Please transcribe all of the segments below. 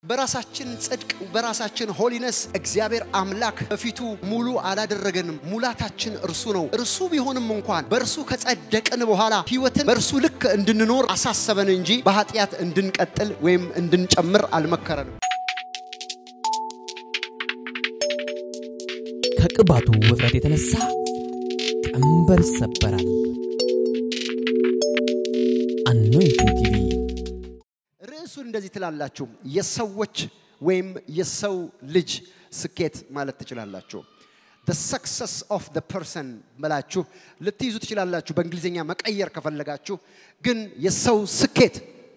በራሳችን ጽድቅ በራሳችን ሆሊነስ እግዚአብሔር አምላክ በፊቱ ሙሉ አላደረገንም። ሙላታችን እርሱ ነው። እርሱ ቢሆንም እንኳን በእርሱ ከጸደቅን በኋላ ሕይወትን በእርሱ ልክ እንድንኖር አሳሰበን እንጂ በኃጢአት እንድንቀጥል ወይም እንድንጨምር አልመከረንም። ከቅባቱ ውፍረት የተነሳ ቀንበር ይሰበራል። አኖይንቲንግ ቲቪ ርዕሱን እንደዚህ ትላላችሁ፣ የሰዎች ወይም የሰው ልጅ ስኬት ማለት ትችላላችሁ። the success of the person ብላችሁ ልትይዙ ትችላላችሁ። በእንግሊዝኛ መቀየር ከፈለጋችሁ ግን የሰው ስኬት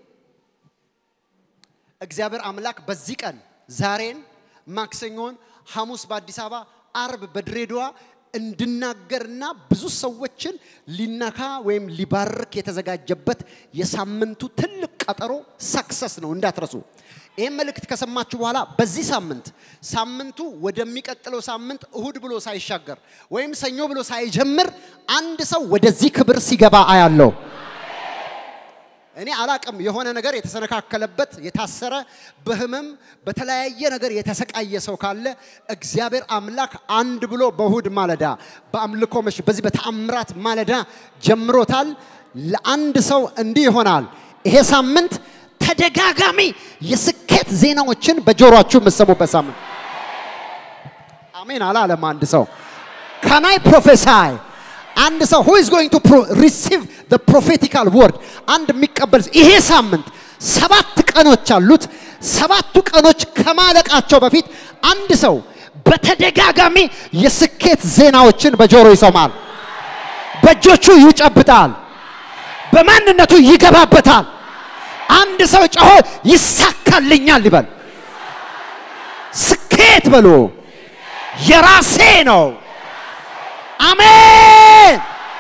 እግዚአብሔር አምላክ በዚህ ቀን ዛሬን፣ ማክሰኞን፣ ሐሙስ በአዲስ አበባ፣ አርብ በድሬዳዋ እንድናገርና ብዙ ሰዎችን ሊነካ ወይም ሊባርክ የተዘጋጀበት የሳምንቱ ትልቅ ቀጠሮ ሰክሰስ ነው፣ እንዳትረሱ። ይህም መልእክት ከሰማችሁ በኋላ በዚህ ሳምንት ሳምንቱ ወደሚቀጥለው ሳምንት እሁድ ብሎ ሳይሻገር ወይም ሰኞ ብሎ ሳይጀምር አንድ ሰው ወደዚህ ክብር ሲገባ አያለው። እኔ አላቅም የሆነ ነገር የተሰነካከለበት የታሰረ በህመም በተለያየ ነገር የተሰቃየ ሰው ካለ እግዚአብሔር አምላክ አንድ ብሎ በእሁድ ማለዳ በአምልኮ መሽ በዚህ በተአምራት ማለዳ ጀምሮታል። ለአንድ ሰው እንዲህ ይሆናል። ይሄ ሳምንት ተደጋጋሚ የስኬት ዜናዎችን በጆሮአችሁ የምትሰሙበት ሳምንት። አሜን አላለም አንድ ሰው ካናይ ፕሮፌሳይ አንድ ሰው who is going to pro- receive the prophetical word አንድ የሚቀበል ይሄ ሳምንት ሰባት ቀኖች አሉት። ሰባቱ ቀኖች ከማለቃቸው በፊት አንድ ሰው በተደጋጋሚ የስኬት ዜናዎችን በጆሮ ይሰማል፣ በእጆቹ ይጨብጣል፣ በማንነቱ ይገባበታል። አንድ ሰው ጮሆ ይሳካልኛል ይበል። ስኬት በሉ የራሴ ነው። አሜን።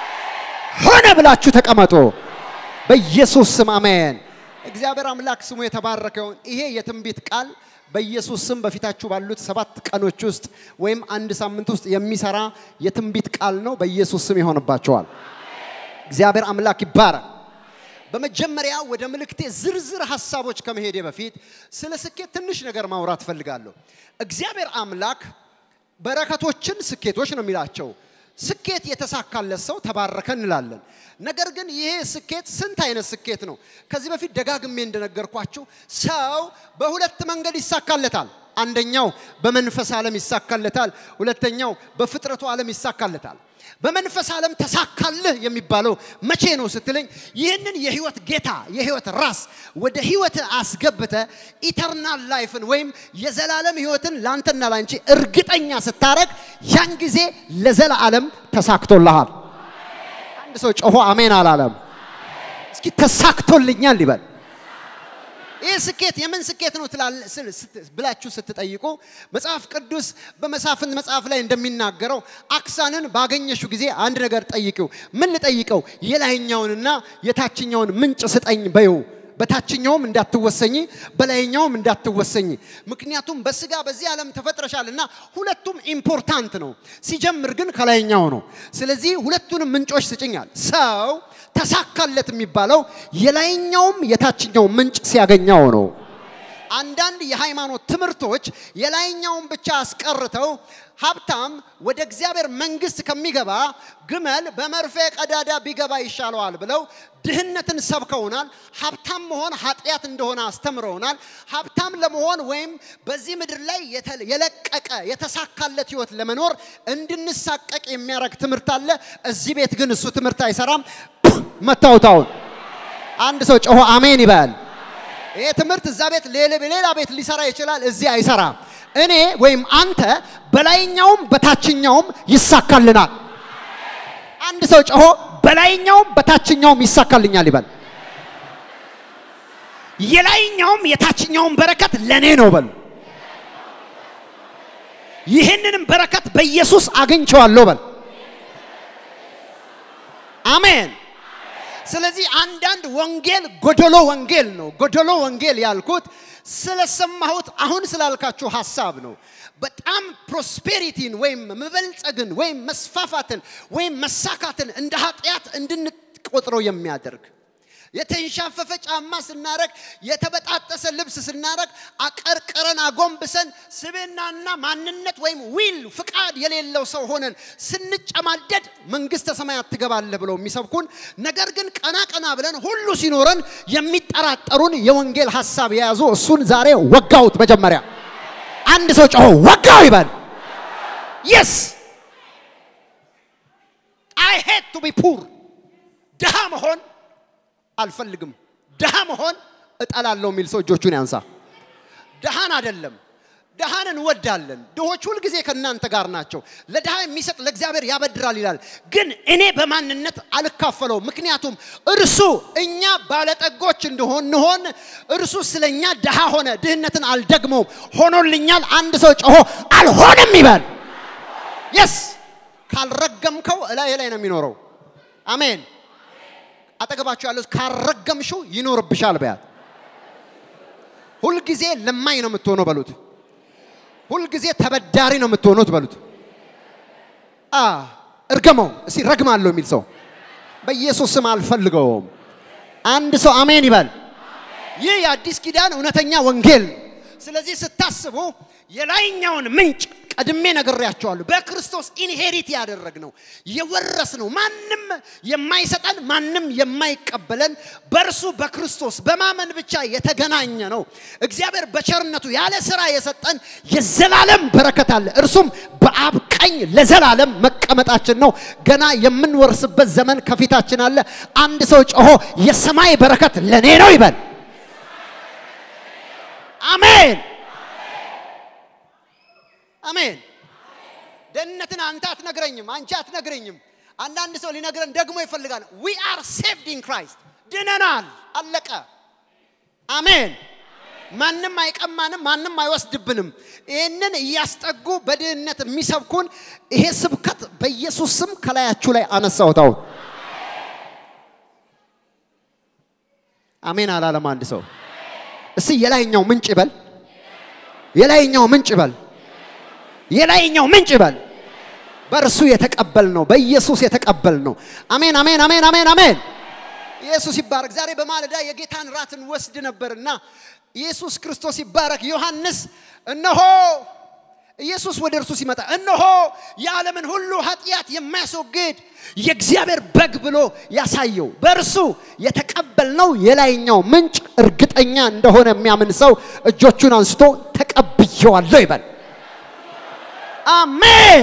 ሆነ ብላችሁ ተቀመጡ። በኢየሱስ ስም አሜን። እግዚአብሔር አምላክ ስሙ የተባረከ ይሁን። ይሄ የትንቢት ቃል በኢየሱስ ስም በፊታችሁ ባሉት ሰባት ቀኖች ውስጥ ወይም አንድ ሳምንት ውስጥ የሚሰራ የትንቢት ቃል ነው። በኢየሱስ ስም ይሆንባቸዋል። እግዚአብሔር አምላክ ይባረክ። በመጀመሪያ ወደ መልእክቴ ዝርዝር ሀሳቦች ከመሄዴ በፊት ስለ ስኬት ትንሽ ነገር ማውራት ፈልጋለሁ። እግዚአብሔር አምላክ በረከቶችን ስኬቶች ነው የሚላቸው። ስኬት የተሳካለት ሰው ተባረከ እንላለን። ነገር ግን ይሄ ስኬት ስንት አይነት ስኬት ነው? ከዚህ በፊት ደጋግሜ እንደነገርኳችሁ ሰው በሁለት መንገድ ይሳካለታል። አንደኛው በመንፈስ ዓለም ይሳካለታል። ሁለተኛው በፍጥረቱ ዓለም ይሳካለታል። በመንፈስ ዓለም ተሳካልህ የሚባለው መቼ ነው ስትለኝ፣ ይህንን የህይወት ጌታ የህይወት ራስ ወደ ህይወት አስገብተ ኢተርናል ላይፍን ወይም የዘላለም ህይወትን ላንተና ላንቺ እርግጠኛ ስታረግ ያን ጊዜ ለዘላለም ተሳክቶልሃል። አንድ ሰው ጮሆ አሜን አላለም? እስኪ ተሳክቶልኛል ይበል። ይህ ስኬት የምን ስኬት ነው ትላል- ስል- ስት- ብላችሁ ስትጠይቁ መጽሐፍ ቅዱስ በመሳፍንት መጽሐፍ ላይ እንደሚናገረው አክሳንን ባገኘሹ ጊዜ አንድ ነገር ጠይቂው። ምን ልጠይቀው? የላይኛውንና የታችኛውን ምንጭ ስጠኝ በይው። በታችኛውም እንዳትወሰኝ በላይኛውም እንዳትወሰኝ። ምክንያቱም በስጋ በዚህ ዓለም ተፈጥረሻልና ሁለቱም ኢምፖርታንት ነው። ሲጀምር ግን ከላይኛው ነው። ስለዚህ ሁለቱንም ምንጮች ስጭኛል። ሰው ተሳካለት የሚባለው የላይኛውም የታችኛው ምንጭ ሲያገኘው ነው። አንዳንድ የሃይማኖት ትምህርቶች የላይኛውን ብቻ አስቀርተው ሀብታም ወደ እግዚአብሔር መንግስት ከሚገባ ግመል በመርፌ ቀዳዳ ቢገባ ይሻለዋል ብለው ድህነትን ሰብከውናል። ሀብታም መሆን ኃጢአት እንደሆነ አስተምረውናል። ሀብታም ለመሆን ወይም በዚህ ምድር ላይ የተ- የለቀቀ የተሳካለት ህይወት ለመኖር እንድንሳቀቅ የሚያደርግ ትምህርት አለ። እዚህ ቤት ግን እሱ ትምህርት አይሰራም። መታውታውን አንድ ሰው ጮሆ አሜን ይበል። ይሄ ትምህርት እዛ ቤት ሌላ ሌላ ቤት ሊሰራ ይችላል፣ እዚህ አይሰራም። እኔ ወይም አንተ በላይኛውም በታችኛውም ይሳካልናል። አንድ ሰው ጮሆ በላይኛውም በታችኛውም ይሳካልኛል ይበል። የላይኛውም የታችኛውም በረከት ለኔ ነው በል። ይህንንም በረከት በኢየሱስ አግኝቼዋለሁ በል። አሜን። ስለዚህ አንዳንድ ወንጌል ጎደሎ ወንጌል ነው። ጎደሎ ወንጌል ያልኩት ስለሰማሁት አሁን ስላልካችሁ ሀሳብ ነው። በጣም ፕሮስፔሪቲን ወይም መበልጸግን ወይም መስፋፋትን ወይም መሳካትን እንደ ኃጢአት እንድንቆጥረው የሚያደርግ የተንሻፈፈ ጫማ ስናረግ፣ የተበጣጠሰ ልብስ ስናረግ፣ አቀርቅረን አጎንብሰን ስብዕናና ማንነት ወይም ዊል ፍቃድ የሌለው ሰው ሆነን ስንጨማደድ መንግስተ ሰማያት ትገባለህ ብለው የሚሰብኩን፣ ነገር ግን ቀና ቀና ብለን ሁሉ ሲኖረን የሚጠራጠሩን የወንጌል ሀሳብ የያዙ እሱን ዛሬ ወጋሁት። መጀመሪያ አንድ ሰው ጮሆ ወጋው ይበል። የስ አይ ሄት ቱ ቢ ፑር ድሃ መሆን አልፈልግም። ድሃ መሆን እጠላለሁ የሚል ሰው እጆቹን ያንሳ። ድሃን አይደለም፣ ድሃን እንወዳለን። ድሆች ሁልጊዜ ከእናንተ ጋር ናቸው። ለድሃ የሚሰጥ ለእግዚአብሔር ያበድራል ይላል። ግን እኔ በማንነት አልካፈለው። ምክንያቱም እርሱ እኛ ባለጠጎች እንደሆን እንሆን እርሱ ስለ እኛ ድሃ ሆነ። ድህነትን አልደግመውም፣ ሆኖልኛል። አንድ ሰው ጮሆ አልሆንም ይበል። የስ ካልረገምከው እላይ ላይ ነው የሚኖረው። አሜን። አጠገባችሁ ያለው ካረገምሽው ይኖርብሻል በያት። ሁልጊዜ ለማኝ ነው የምትሆነው በሉት። ሁልጊዜ ተበዳሪ ነው የምትሆኑት በሉት። አ እርገመው እስቲ ረግማለሁ የሚል ሰው በኢየሱስ ስም አልፈልገውም። አንድ ሰው አሜን ይበል። ይህ የአዲስ ኪዳን እውነተኛ ወንጌል ነው። ስለዚህ ስታስቡ የላይኛውን ምንጭ ቀድሜ ነግሬያቸዋለሁ። በክርስቶስ ኢንሄሪት ያደረግነው የወረስነው ማንም የማይሰጠን ማንም የማይቀበለን በእርሱ በክርስቶስ በማመን ብቻ የተገናኘ ነው። እግዚአብሔር በቸርነቱ ያለ ስራ የሰጠን የዘላለም በረከት አለ። እርሱም በአብ ቀኝ ለዘላለም መቀመጣችን ነው። ገና የምንወርስበት ዘመን ከፊታችን አለ። አንድ ሰው ጮሆ የሰማይ በረከት ለኔ ነው ይበል። አሜን አሜን። ደህንነትን አንተ አትነግረኝም፣ አንቺ አትነግረኝም። አንዳንድ ሰው ሊነግረን ደግሞ ይፈልጋል። ዊ አር ሴቭድ ኢን ክራይስት ድነናል፣ አለቀ። አሜን። ማንም አይቀማንም፣ ማንም አይወስድብንም። ይህንን እያስጠጉ በድህነት የሚሰብኩን ይሄ ስብከት በኢየሱስ ስም ከላያችሁ ላይ አነሳሁት። አሁን አሜን አላለም አንድ ሰው። እስቲ የላይኛው ምንጭ ይበል፣ የላይኛው ምንጭ ይበል የላይኛው ምንጭ ይበል። በእርሱ የተቀበል ነው፣ በኢየሱስ የተቀበል ነው። አሜን አሜን አሜን አሜን አሜን። ኢየሱስ ይባረክ። ዛሬ በማለዳ የጌታን ራትን ወስድ ነበርና ኢየሱስ ክርስቶስ ይባረክ። ዮሐንስ እነሆ ኢየሱስ ወደ እርሱ ሲመጣ እነሆ የዓለምን ሁሉ ኃጢአት የማያስወግድ የእግዚአብሔር በግ ብሎ ያሳየው በእርሱ የተቀበልነው የላይኛው ምንጭ እርግጠኛ እንደሆነ የሚያምን ሰው እጆቹን አንስቶ ተቀብየዋለሁ ይበል። አሜን።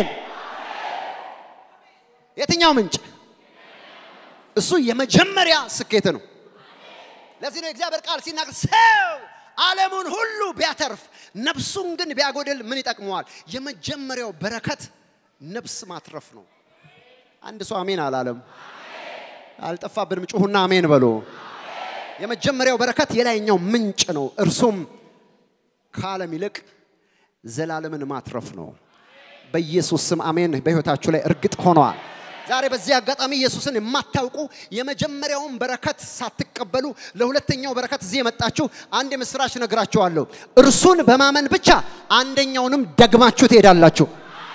የትኛው ምንጭ? እሱ የመጀመሪያ ስኬት ነው። ለዚህ ነው የእግዚአብሔር ቃል ሲናገር ሰው ዓለሙን ሁሉ ቢያተርፍ ነፍሱን ግን ቢያጎድል ምን ይጠቅመዋል? የመጀመሪያው በረከት ነፍስ ማትረፍ ነው። አንድ ሰው አሜን አላለም። አልጠፋብንም። ጩሁና አሜን በሉ። የመጀመሪያው በረከት የላይኛው ምንጭ ነው። እርሱም ከዓለም ይልቅ ዘላለምን ማትረፍ ነው። በኢየሱስ ስም አሜን። በህይወታችሁ ላይ እርግጥ ሆነዋል። ዛሬ በዚህ አጋጣሚ ኢየሱስን የማታውቁ የመጀመሪያውን በረከት ሳትቀበሉ ለሁለተኛው በረከት እዚህ የመጣችሁ አንድ የምስራች ነግራችኋለሁ። እርሱን በማመን ብቻ አንደኛውንም ደግማችሁ ትሄዳላችሁ።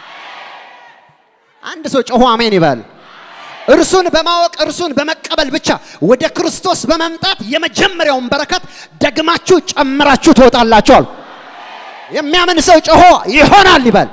አንድ ሰው ጮሆ አሜን ይበል። እርሱን በማወቅ እርሱን በመቀበል ብቻ ወደ ክርስቶስ በመምጣት የመጀመሪያውን በረከት ደግማችሁ ጨምራችሁ ትወጣላችኋል። የሚያምን ሰው ጮሆ ይሆናል ይበል።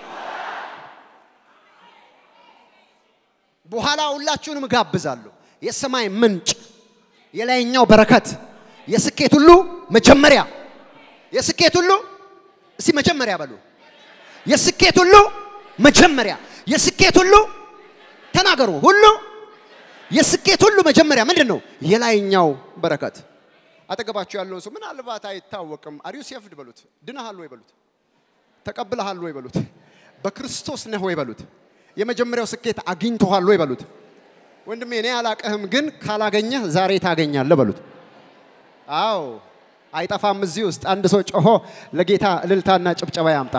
በኋላ ሁላችሁንም ጋብዛለሁ። የሰማይ ምንጭ፣ የላይኛው በረከት፣ የስኬት ሁሉ መጀመሪያ፣ የስኬት ሁሉ እስቲ መጀመሪያ በሉ። የስኬት ሁሉ መጀመሪያ፣ የስኬት ሁሉ ተናገሩ። ሁሉ የስኬት ሁሉ መጀመሪያ ምንድን ነው? የላይኛው በረከት። አጠገባችሁ ያለውን ሰው ምናልባት አይታወቅም፣ አሪዩ ሴፍድ በሉት። ድነሃል ወይ በሉት። ተቀብለሃል ወይ በሉት። በክርስቶስ ነህ ወይ በሉት። የመጀመሪያው ስኬት አግኝተዋል ወይ በሉት። ወንድሜ እኔ አላቅህም፣ ግን ካላገኘህ ዛሬ ታገኛለህ በሉት። አዎ አይጠፋም። እዚህ ውስጥ አንድ ሰው ጮሆ ለጌታ እልልታና ጭብጨባ ያምጣ።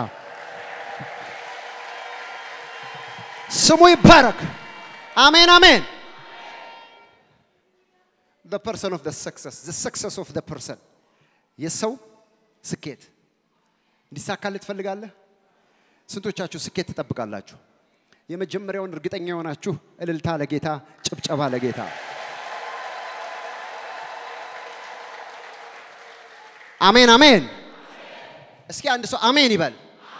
ስሙ ይባረክ። አሜን አሜን። the person of the success the success of the person የሰው ስኬት እንዲሳካልህ ትፈልጋለህ? ስንቶቻችሁ ስኬት ትጠብቃላችሁ? የመጀመሪያውን እርግጠኛ የሆናችሁ እልልታ ለጌታ፣ ጭብጨባ ለጌታ። አሜን አሜን። እስኪ አንድ ሰው አሜን ይበል።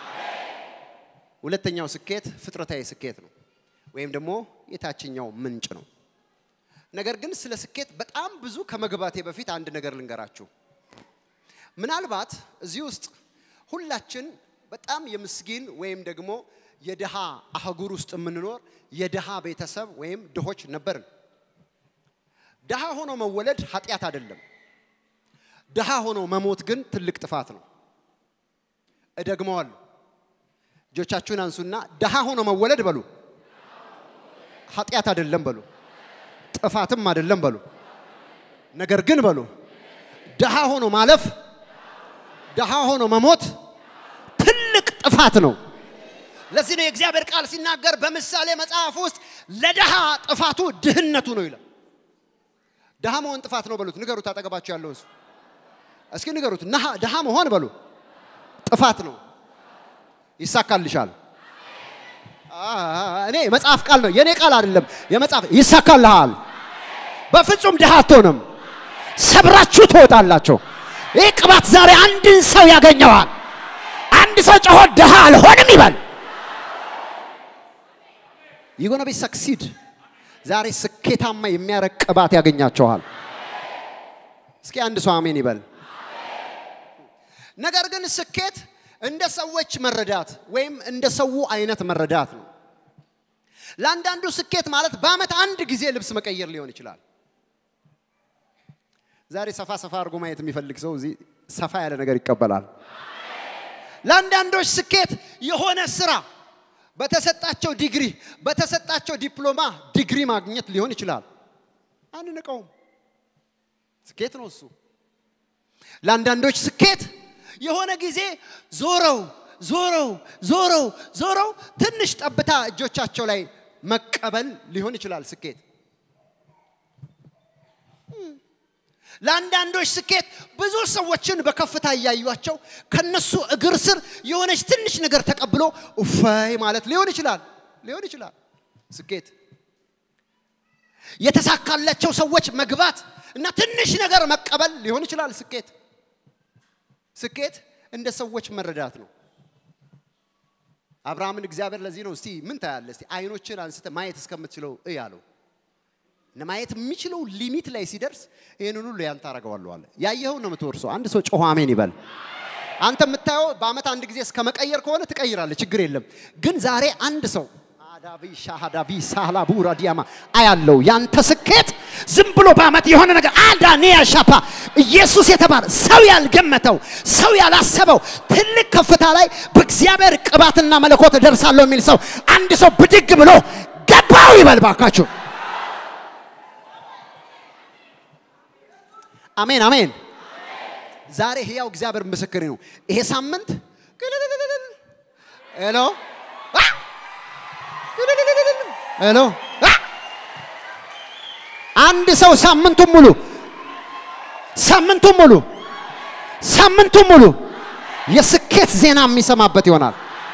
ሁለተኛው ስኬት ፍጥረታዊ ስኬት ነው፣ ወይም ደግሞ የታችኛው ምንጭ ነው። ነገር ግን ስለ ስኬት በጣም ብዙ ከመግባቴ በፊት አንድ ነገር ልንገራችሁ። ምናልባት እዚህ ውስጥ ሁላችን በጣም የምስኪን ወይም ደግሞ የድሃ አህጉር ውስጥ የምንኖር የድሃ ቤተሰብ ወይም ድሆች ነበርን። ድሃ ሆኖ መወለድ ኃጢአት አይደለም። ድሃ ሆኖ መሞት ግን ትልቅ ጥፋት ነው። እደግመዋለሁ። እጆቻችሁን አንሱና ድሃ ሆኖ መወለድ በሉ። ኃጢአት አይደለም በሉ። ጥፋትም አይደለም በሉ። ነገር ግን በሉ ድሃ ሆኖ ማለፍ፣ ድሃ ሆኖ መሞት ትልቅ ጥፋት ነው። ለዚህ ነው የእግዚአብሔር ቃል ሲናገር በምሳሌ መጽሐፍ ውስጥ ለድሃ ጥፋቱ ድህነቱ ነው ይላል። ድሃ መሆን ጥፋት ነው በሉት። ንገሩት፣ አጠገባችሁ ያለውን ሰው እስኪ ንገሩት። ድሃ መሆን በሉ ጥፋት ነው። ይሳካልሻል። እኔ መጽሐፍ ቃል ነው፣ የኔ ቃል አይደለም። የመጽሐፍ ይሳካልሃል። በፍጹም ድሃ አትሆንም። ሰብራችሁ ትወጣላችሁ። ይህ ቅባት ዛሬ አንድን ሰው ያገኘዋል። አንድ ሰው ጮሆ ድሃ አልሆንም ይበል። ይጎነ ቢ ሰክሲድ ዛሬ ስኬታማ የሚያረግ ቅባት ያገኛቸዋል። እስኪ አንድ ሰው አሜን ይበል። ነገር ግን ስኬት እንደ ሰዎች መረዳት ወይም እንደ ሰው አይነት መረዳት ነው። ለአንዳንዱ ስኬት ማለት በአመት አንድ ጊዜ ልብስ መቀየር ሊሆን ይችላል። ዛሬ ሰፋ ሰፋ አድርጎ ማየት የሚፈልግ ሰው እዚህ ሰፋ ያለ ነገር ይቀበላል። ለአንዳንዶች ስኬት የሆነ ስራ በተሰጣቸው ዲግሪ በተሰጣቸው ዲፕሎማ ዲግሪ ማግኘት ሊሆን ይችላል። አንንቀውም፣ ስኬት ነው እሱ። ለአንዳንዶች ስኬት የሆነ ጊዜ ዞረው ዞረው ዞረው ዞረው ትንሽ ጠብታ እጆቻቸው ላይ መቀበል ሊሆን ይችላል ስኬት። ለአንዳንዶች ስኬት ብዙ ሰዎችን በከፍታ እያዩቸው ከነሱ እግር ስር የሆነች ትንሽ ነገር ተቀብሎ እፈይ ማለት ሊሆን ይችላል ሊሆን ይችላል ስኬት። የተሳካላቸው ሰዎች መግባት እና ትንሽ ነገር መቀበል ሊሆን ይችላል ስኬት። ስኬት እንደ ሰዎች መረዳት ነው። አብርሃምን እግዚአብሔር ለዚህ ነው እስቲ ምን ታያለህ? እስቲ አይኖችን አንስተ ማየት እስከምትችለው እይ አለው። ማየት የሚችለው ሊሚት ላይ ሲደርስ ይህንን ሁሉ ያንተ አደርገዋለሁ አለ። ያየኸውን ነው የምትወርሰው። አንድ ሰው ጮሆ አሜን ይበል። አንተ የምታየው በአመት አንድ ጊዜ እስከ መቀየር ከሆነ ትቀይራለህ፣ ችግር የለም። ግን ዛሬ አንድ ሰው አዳቢ ሻሃዳቢ ሳህላቡ ራዲያማ አያለው ያንተ ስኬት ዝም ብሎ በአመት የሆነ ነገር አዳኒያ ሻፓ ኢየሱስ የተባለ ሰው ያልገመተው ሰው ያላሰበው ትልቅ ከፍታ ላይ በእግዚአብሔር ቅባትና መለኮት እደርሳለሁ የሚል ሰው አንድ ሰው ብድግ ብሎ ገባው ይበል ባካችሁ። አሜን አሜን። ዛሬ ህያው እግዚአብሔር ምስክሬ ነው። ይሄ ሳምንት ሄሎ ሄሎ አንድ ሰው ሳምንቱን ሙሉ ሳምንቱን ሙሉ ሳምንቱን ሙሉ የስኬት ዜና የሚሰማበት ይሆናል።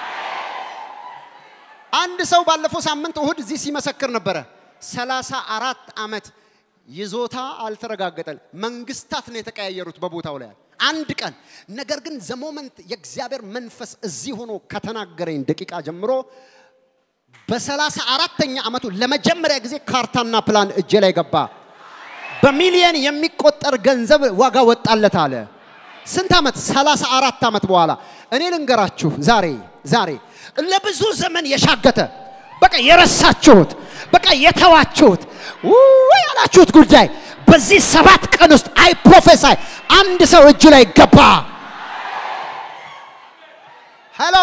አንድ ሰው ባለፈው ሳምንት እሁድ እዚህ ሲመሰክር ነበረ። ሰላሳ አራት ዓመት ይዞታ አልተረጋገጠም። መንግስታት ነው የተቀያየሩት በቦታው ላይ አንድ ቀን። ነገር ግን ዘሞመንት የእግዚአብሔር መንፈስ እዚህ ሆኖ ከተናገረኝ ደቂቃ ጀምሮ በሰላሳ አራተኛ ዓመቱ ለመጀመሪያ ጊዜ ካርታና ፕላን እጄ ላይ ገባ። በሚሊየን የሚቆጠር ገንዘብ ዋጋ ወጣለት አለ። ስንት ዓመት? ሰላሳ አራት ዓመት በኋላ እኔ ልንገራችሁ ዛሬ ዛሬ ለብዙ ዘመን የሻገተ በቃ የረሳችሁት በቃ የተዋችሁት ውይ ያላችሁት ጉዳይ በዚህ ሰባት ቀን ውስጥ አይ ፕሮፌሳይ አንድ ሰው እጁ ላይ ገባ። ሄሎ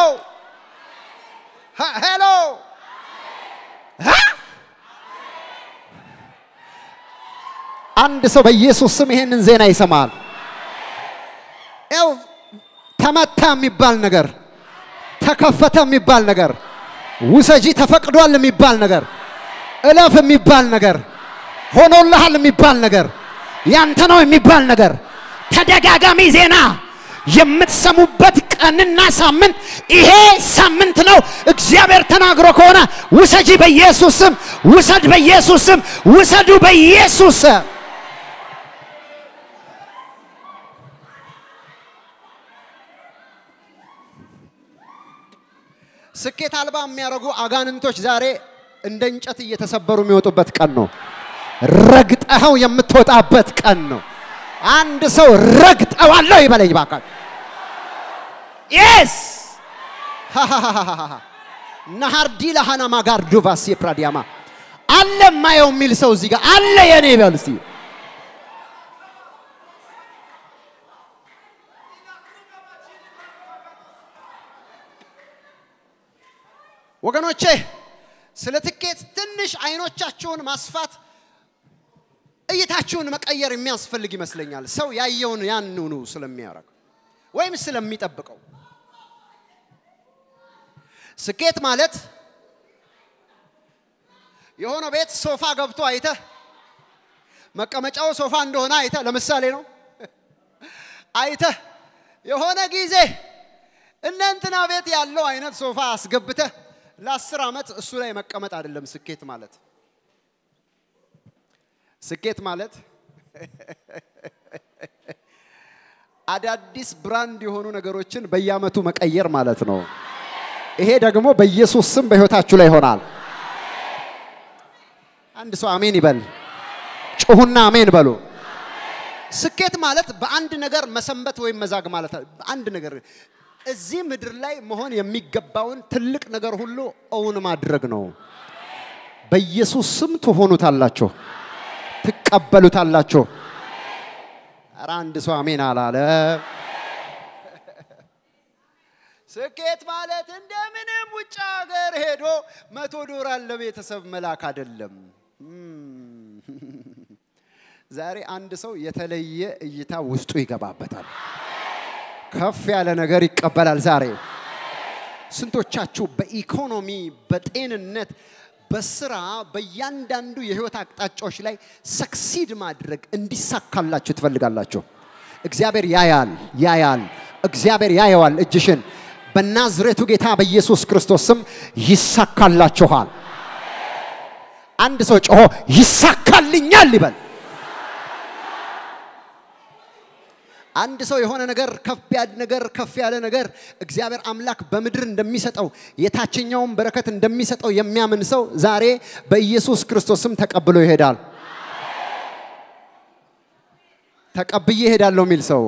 ሄሎ አንድ ሰው በኢየሱስ ስም ይሄንን ዜና ይሰማል። ያው ተመታ የሚባል ነገር፣ ተከፈተ የሚባል ነገር፣ ውሰጂ ተፈቅዷል የሚባል ነገር፣ እለፍ የሚባል ነገር፣ ሆኖልሃል የሚባል ነገር፣ ያንተ ነው የሚባል ነገር፣ ተደጋጋሚ ዜና የምትሰሙበት ቀንና ሳምንት ይሄ ሳምንት ነው። እግዚአብሔር ተናግሮ ከሆነ ውሰጂ በኢየሱስ ስም፣ ውሰድ በኢየሱስ ስም፣ ውሰዱ በኢየሱስ ስም። ስኬት አልባ የሚያደርጉ አጋንንቶች ዛሬ እንደ እንጨት እየተሰበሩ የሚወጡበት ቀን ነው። ረግጠኸው የምትወጣበት ቀን ነው። አንድ ሰው ረግጠዋለሁ ይበለኝ ባካችሁ። የስ ናሃርዲ ለሃና ማጋር ዱቫስ የፕራዲያማ አለ ማየው የሚል ሰው እዚህ ጋር አለ የኔ ይበል እስቲ። ወገኖቼ ስለ ትኬት ትንሽ አይኖቻችሁን ማስፋት እይታችሁን መቀየር የሚያስፈልግ ይመስለኛል። ሰው ያየውን ያንኑ ስለሚያደርግ ወይም ስለሚጠብቀው ስኬት ማለት የሆነ ቤት ሶፋ ገብቶ አይተህ መቀመጫው ሶፋ እንደሆነ አይተህ ለምሳሌ ነው አይተህ የሆነ ጊዜ እነ እንትና ቤት ያለው አይነት ሶፋ አስገብተህ ለአስር ዓመት እሱ ላይ መቀመጥ አይደለም ስኬት ማለት። ስኬት ማለት አዳዲስ ብራንድ የሆኑ ነገሮችን በየአመቱ መቀየር ማለት ነው። ይሄ ደግሞ በኢየሱስ ስም በህይወታችሁ ላይ ይሆናል። አንድ ሰው አሜን ይበል። ጩሁና አሜን በሉ። ስኬት ማለት በአንድ ነገር መሰንበት ወይም መዛግ ማለት አንድ ነገር እዚህ ምድር ላይ መሆን የሚገባውን ትልቅ ነገር ሁሉ እውን ማድረግ ነው። በኢየሱስ ስም ትሆኑታላችሁ፣ ትቀበሉታላችሁ። ኧረ አንድ ሰው አሜን አላለ። ስኬት ማለት እንደምንም ውጭ ሀገር ሄዶ መቶ ዶላር ለቤተሰብ መላክ አይደለም። ዛሬ አንድ ሰው የተለየ እይታ ውስጡ ይገባበታል። ከፍ ያለ ነገር ይቀበላል። ዛሬ ስንቶቻችሁ በኢኮኖሚ፣ በጤንነት፣ በስራ፣ በእያንዳንዱ የህይወት አቅጣጫዎች ላይ ሰክሲድ ማድረግ እንዲሳካላችሁ ትፈልጋላችሁ? እግዚአብሔር ያያል ያያል። እግዚአብሔር ያየዋል እጅሽን። በናዝሬቱ ጌታ በኢየሱስ ክርስቶስ ስም ይሳካላችኋል። አንድ ሰው ጮሆ ይሳካልኛል ይበል። አንድ ሰው የሆነ ነገር ከፍ ያለ ነገር ከፍ ያለ ነገር እግዚአብሔር አምላክ በምድር እንደሚሰጠው የታችኛውን በረከት እንደሚሰጠው የሚያምን ሰው ዛሬ በኢየሱስ ክርስቶስም ተቀብሎ ይሄዳል። ተቀብዬ እሄዳለሁ የሚል ሰው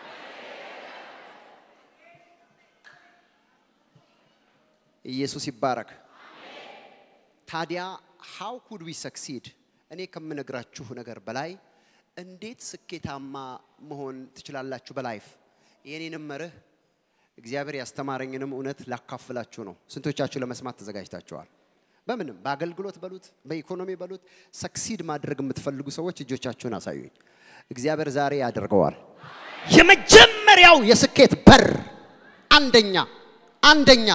ኢየሱስ ይባረክ። ታዲያ ሃው ኩድ ዊ ሰክሲድ? እኔ ከምነግራችሁ ነገር በላይ እንዴት ስኬታማ መሆን ትችላላችሁ በላይፍ? የኔንም መርህ እግዚአብሔር ያስተማረኝንም እውነት ላካፍላችሁ ነው። ስንቶቻችሁ ለመስማት ተዘጋጅታችኋል? በምንም በአገልግሎት በሉት በኢኮኖሚ በሉት ሰክሲድ ማድረግ የምትፈልጉ ሰዎች እጆቻችሁን አሳዩኝ። እግዚአብሔር ዛሬ ያደርገዋል። የመጀመሪያው የስኬት በር አንደኛ አንደኛ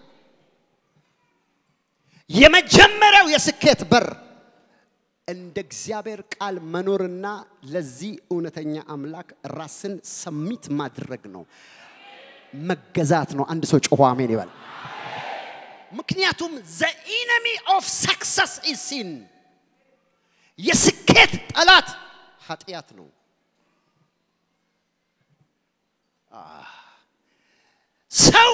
የመጀመሪያው የስኬት በር እንደ እግዚአብሔር ቃል መኖርና ለዚህ እውነተኛ አምላክ ራስን ሰሚት ማድረግ ነው፣ መገዛት ነው። አንድ ሰው ጮሆ አሜን ይበል። ምክንያቱም ዘ ኢነሚ ኦፍ ሰክሰስ ኢዝ ሲን፣ የስኬት ጠላት ኃጢአት ነው። ሰው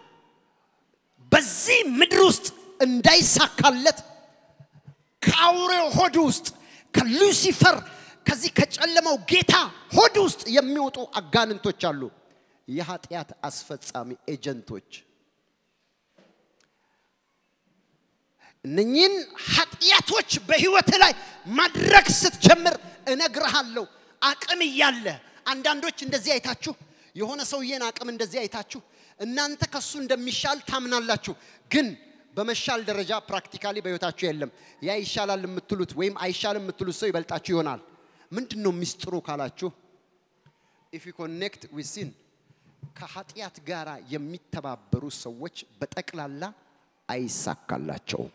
በዚህ ምድር ውስጥ እንዳይሳካለት ከአውሬው ሆድ ውስጥ ከሉሲፈር ከዚህ ከጨለማው ጌታ ሆድ ውስጥ የሚወጡ አጋንንቶች አሉ። የኃጢአት አስፈጻሚ ኤጀንቶች። እነኚህን ኃጢአቶች በህይወት ላይ ማድረግ ስትጀምር እነግርሃለሁ፣ አቅም እያለ አንዳንዶች እንደዚህ አይታችሁ የሆነ ሰውዬን አቅም እንደዚህ አይታችሁ እናንተ ከሱ እንደሚሻል ታምናላችሁ ግን በመሻል ደረጃ ፕራክቲካሊ በህይወታችሁ የለም። ያ ይሻላል የምትሉት ወይም አይሻልም የምትሉት ሰው ይበልጣችሁ ይሆናል። ምንድን ነው ሚስጥሩ ካላችሁ ኢፍ ዩ ኮኔክት ዊዝ ሲን ከኃጢአት ጋር የሚተባበሩ ሰዎች በጠቅላላ አይሳካላቸውም።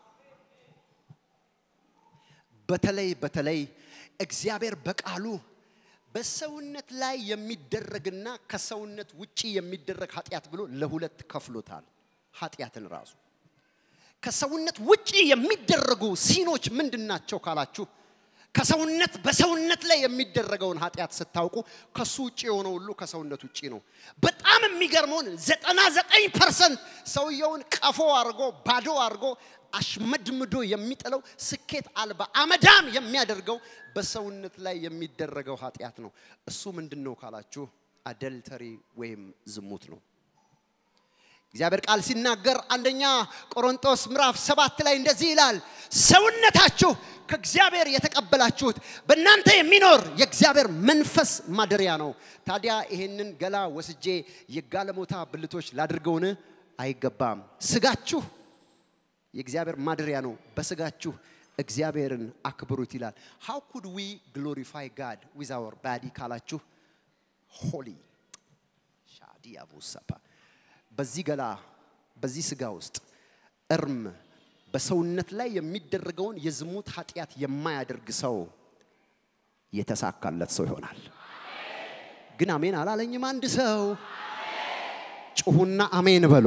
በተለይ በተለይ እግዚአብሔር በቃሉ በሰውነት ላይ የሚደረግና ከሰውነት ውጪ የሚደረግ ኃጢአት ብሎ ለሁለት ከፍሎታል። ኃጢአትን ራሱ ከሰውነት ውጪ የሚደረጉ ሲኖች ምንድን ናቸው ካላችሁ ከሰውነት በሰውነት ላይ የሚደረገውን ኃጢአት ስታውቁ ከሱ ውጭ የሆነ ሁሉ ከሰውነት ውጭ ነው። በጣም የሚገርመውን ዘጠና ዘጠኝ ፐርሰንት ሰውየውን ቀፎ አድርጎ ባዶ አድርጎ አሽመድምዶ የሚጥለው ስኬት አልባ አመዳም የሚያደርገው በሰውነት ላይ የሚደረገው ኃጢአት ነው። እሱ ምንድን ነው ካላችሁ አደልተሪ ወይም ዝሙት ነው። እግዚአብሔር ቃል ሲናገር አንደኛ ቆሮንቶስ ምዕራፍ ሰባት ላይ እንደዚህ ይላል፣ ሰውነታችሁ ከእግዚአብሔር የተቀበላችሁት በእናንተ የሚኖር የእግዚአብሔር መንፈስ ማደሪያ ነው። ታዲያ ይሄንን ገላ ወስጄ የጋለሞታ ብልቶች ላድርገውን? አይገባም። ስጋችሁ የእግዚአብሔር ማደሪያ ነው፣ በስጋችሁ እግዚአብሔርን አክብሩት ይላል። ሃው ኩድ ዊ ግሎሪፋይ ጋድ ዊዝ አወር ባዲ ካላችሁ ሆሊ ሻዲያቡሰፓ በዚህ ገላ በዚህ ስጋ ውስጥ እርም በሰውነት ላይ የሚደረገውን የዝሙት ኃጢአት የማያደርግ ሰው የተሳካለት ሰው ይሆናል። ግን አሜን አላለኝም አንድ ሰው ጩሁና አሜን በሎ።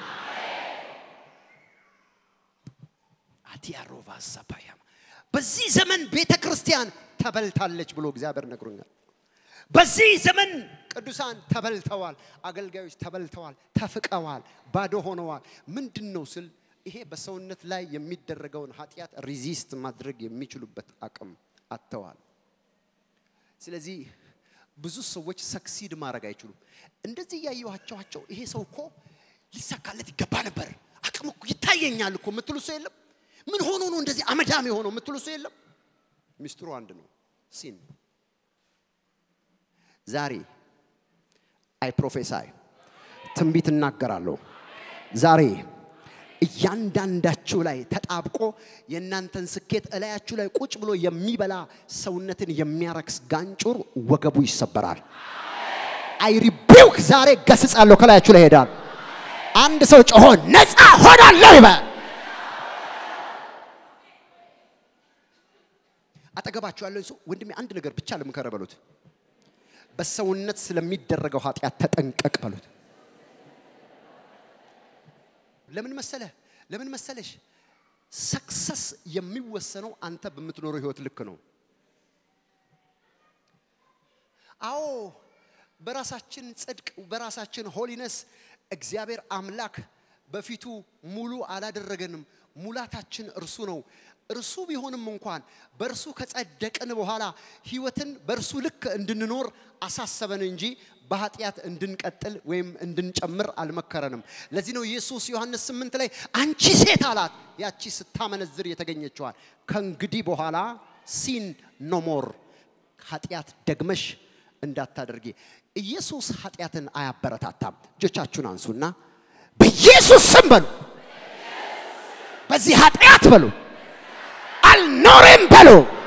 አዲያሮቫ ሰፓያማ በዚህ ዘመን ቤተ ክርስቲያን ተበልታለች ብሎ እግዚአብሔር ነግሮኛል። በዚህ ዘመን ቅዱሳን ተበልተዋል፣ አገልጋዮች ተበልተዋል፣ ተፍቀዋል፣ ባዶ ሆነዋል። ምንድን ነው ስል ይሄ በሰውነት ላይ የሚደረገውን ኃጢአት ሪዚስት ማድረግ የሚችሉበት አቅም አጥተዋል። ስለዚህ ብዙ ሰዎች ሰክሲድ ማድረግ አይችሉም። እንደዚህ እያየኋቸዋቸው ይሄ ሰው እኮ ሊሳካለት ይገባ ነበር፣ አቅም እኮ ይታየኛል እኮ የምትሉ ሰው የለም። ምን ሆኖ ነው እንደዚህ አመዳም የሆነው የምትሉ ሰው የለም። ሚስጥሩ አንድ ነው፣ ሲን ዛሬ አይ ፕሮፌሳይ ትንቢት እናገራለሁ። ዛሬ እያንዳንዳችሁ ላይ ተጣብቆ የእናንተን ስኬት እላያችሁ ላይ ቁጭ ብሎ የሚበላ ሰውነትን የሚያረክስ ጋንጩር ወገቡ ይሰበራል። አይ ሪቢውክ ዛሬ ገስጻለሁ። ከላያችሁ ላይ ሄዳል። አንድ ሰው ጮሆ ነፃ ሆናለሁ ይበል። አጠገባችሁ ያለው ሰው ወንድሜ አንድ ነገር ብቻ ልምከረ በሉት። በሰውነት ስለሚደረገው ኃጢአት ተጠንቀቅ በሉት። ለምን መሰለ ለምን መሰለሽ ሰክሰስ የሚወሰነው አንተ በምትኖረው ህይወት ልክ ነው። አዎ በራሳችን ጽድቅ በራሳችን ሆሊነስ እግዚአብሔር አምላክ በፊቱ ሙሉ አላደረገንም። ሙላታችን እርሱ ነው። እርሱ ቢሆንም እንኳን በእርሱ ከጸደቅን በኋላ ህይወትን በእርሱ ልክ እንድንኖር አሳሰበን እንጂ በኃጢአት እንድንቀጥል ወይም እንድንጨምር አልመከረንም። ለዚህ ነው ኢየሱስ ዮሐንስ ስምንት ላይ አንቺ ሴት አላት፣ ያቺ ስታመነዝር የተገኘችዋል ከእንግዲህ በኋላ ሲን ኖሞር ኃጢአት ደግመሽ እንዳታደርጊ። ኢየሱስ ኃጢአትን አያበረታታም። እጆቻችሁን አንሱና በኢየሱስ ስም በሉ፣ በዚህ ኃጢአት በሉ አልኖርም በሉ።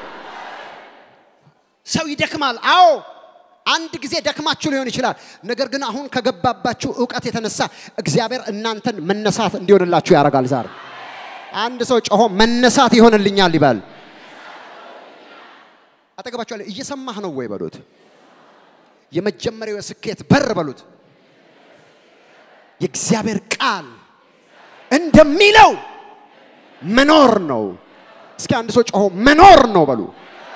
ሰው ይደክማል። አዎ አንድ ጊዜ ደክማችሁ ሊሆን ይችላል። ነገር ግን አሁን ከገባባችሁ እውቀት የተነሳ እግዚአብሔር እናንተን መነሳት እንዲሆንላችሁ ያደርጋል። ዛሬ አንድ ሰው ጮሆ መነሳት ይሆንልኛል ይባል። አጠገባችሁ ያለ እየሰማህ ነው ወይ በሉት። የመጀመሪያው የስኬት በር በሉት። የእግዚአብሔር ቃል እንደሚለው መኖር ነው። እስኪ አንድ ሰው ጮሆ መኖር ነው በሉ።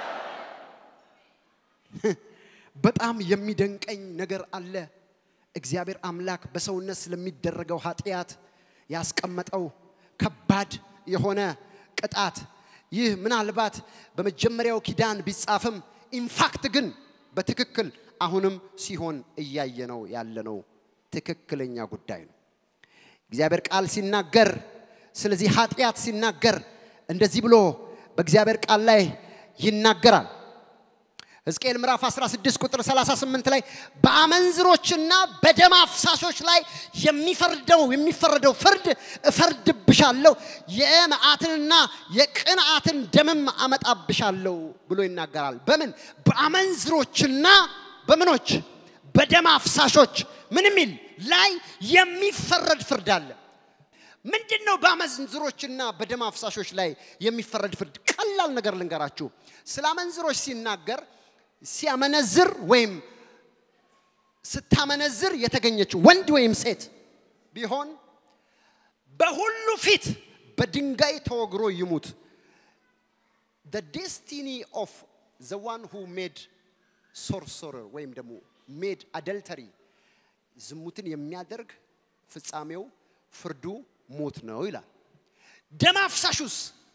በጣም የሚደንቀኝ ነገር አለ። እግዚአብሔር አምላክ በሰውነት ስለሚደረገው ኃጢአት ያስቀመጠው ከባድ የሆነ ቅጣት ይህ ምናልባት በመጀመሪያው ኪዳን ቢጻፍም ኢንፋክት ግን በትክክል አሁንም ሲሆን እያየነው ያለነው ትክክለኛ ጉዳይ ነው። እግዚአብሔር ቃል ሲናገር ስለዚህ ኃጢአት ሲናገር እንደዚህ ብሎ በእግዚአብሔር ቃል ላይ ይናገራል። ሕዝቅኤል ምዕራፍ 16 ቁጥር 38 ላይ በአመንዝሮችና በደም አፍሳሾች ላይ የሚፈርደው የሚፈረደው ፍርድ እፈርድብሻለሁ፣ የመዓትንና የቅንዓትን ደምም አመጣብሻለሁ ብሎ ይናገራል። በምን በአመንዝሮችና በምኖች በደም አፍሳሾች ምን የሚል ላይ የሚፈረድ ፍርድ አለ። ምንድን ነው በአመንዝሮችና በደም አፍሳሾች ላይ የሚፈረድ ፍርድ? ቀላል ነገር ልንገራችሁ። ስለ አመንዝሮች ሲናገር ሲያመነዝር ወይም ስታመነዝር የተገኘችው ወንድ ወይም ሴት ቢሆን በሁሉ ፊት በድንጋይ ተወግሮ ይሙት። the destiny of the one who made sorcerer ወይም ደግሞ ሜድ አደልተሪ ዝሙትን የሚያደርግ ፍጻሜው ፍርዱ ሞት ነው ይላል። ደም አፍሳሹስ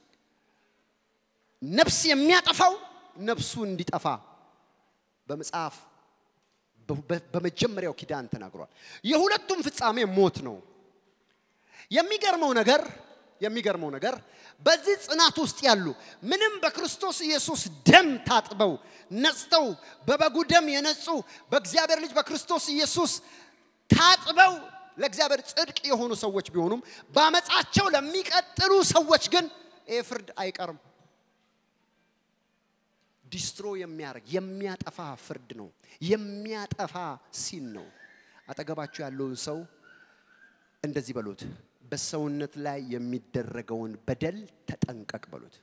ነፍስ የሚያጠፋው ነፍሱ እንዲጠፋ በመጽሐፍ በ- በመጀመሪያው ኪዳን ተናግሯል። የሁለቱም ፍጻሜ ሞት ነው። የሚገርመው ነገር የሚገርመው ነገር በዚህ ጽናት ውስጥ ያሉ ምንም በክርስቶስ ኢየሱስ ደም ታጥበው ነጽተው በበጉ ደም የነጹ በእግዚአብሔር ልጅ በክርስቶስ ኢየሱስ ታጥበው ለእግዚአብሔር ጽድቅ የሆኑ ሰዎች ቢሆኑም በአመፃቸው ለሚቀጥሉ ሰዎች ግን ይህ ፍርድ አይቀርም። ዲስትሮ የሚያደርግ የሚያጠፋ ፍርድ ነው። የሚያጠፋ ሲን ነው። አጠገባችሁ ያለውን ሰው እንደዚህ በሉት፣ በሰውነት ላይ የሚደረገውን በደል ተጠንቀቅ በሉት።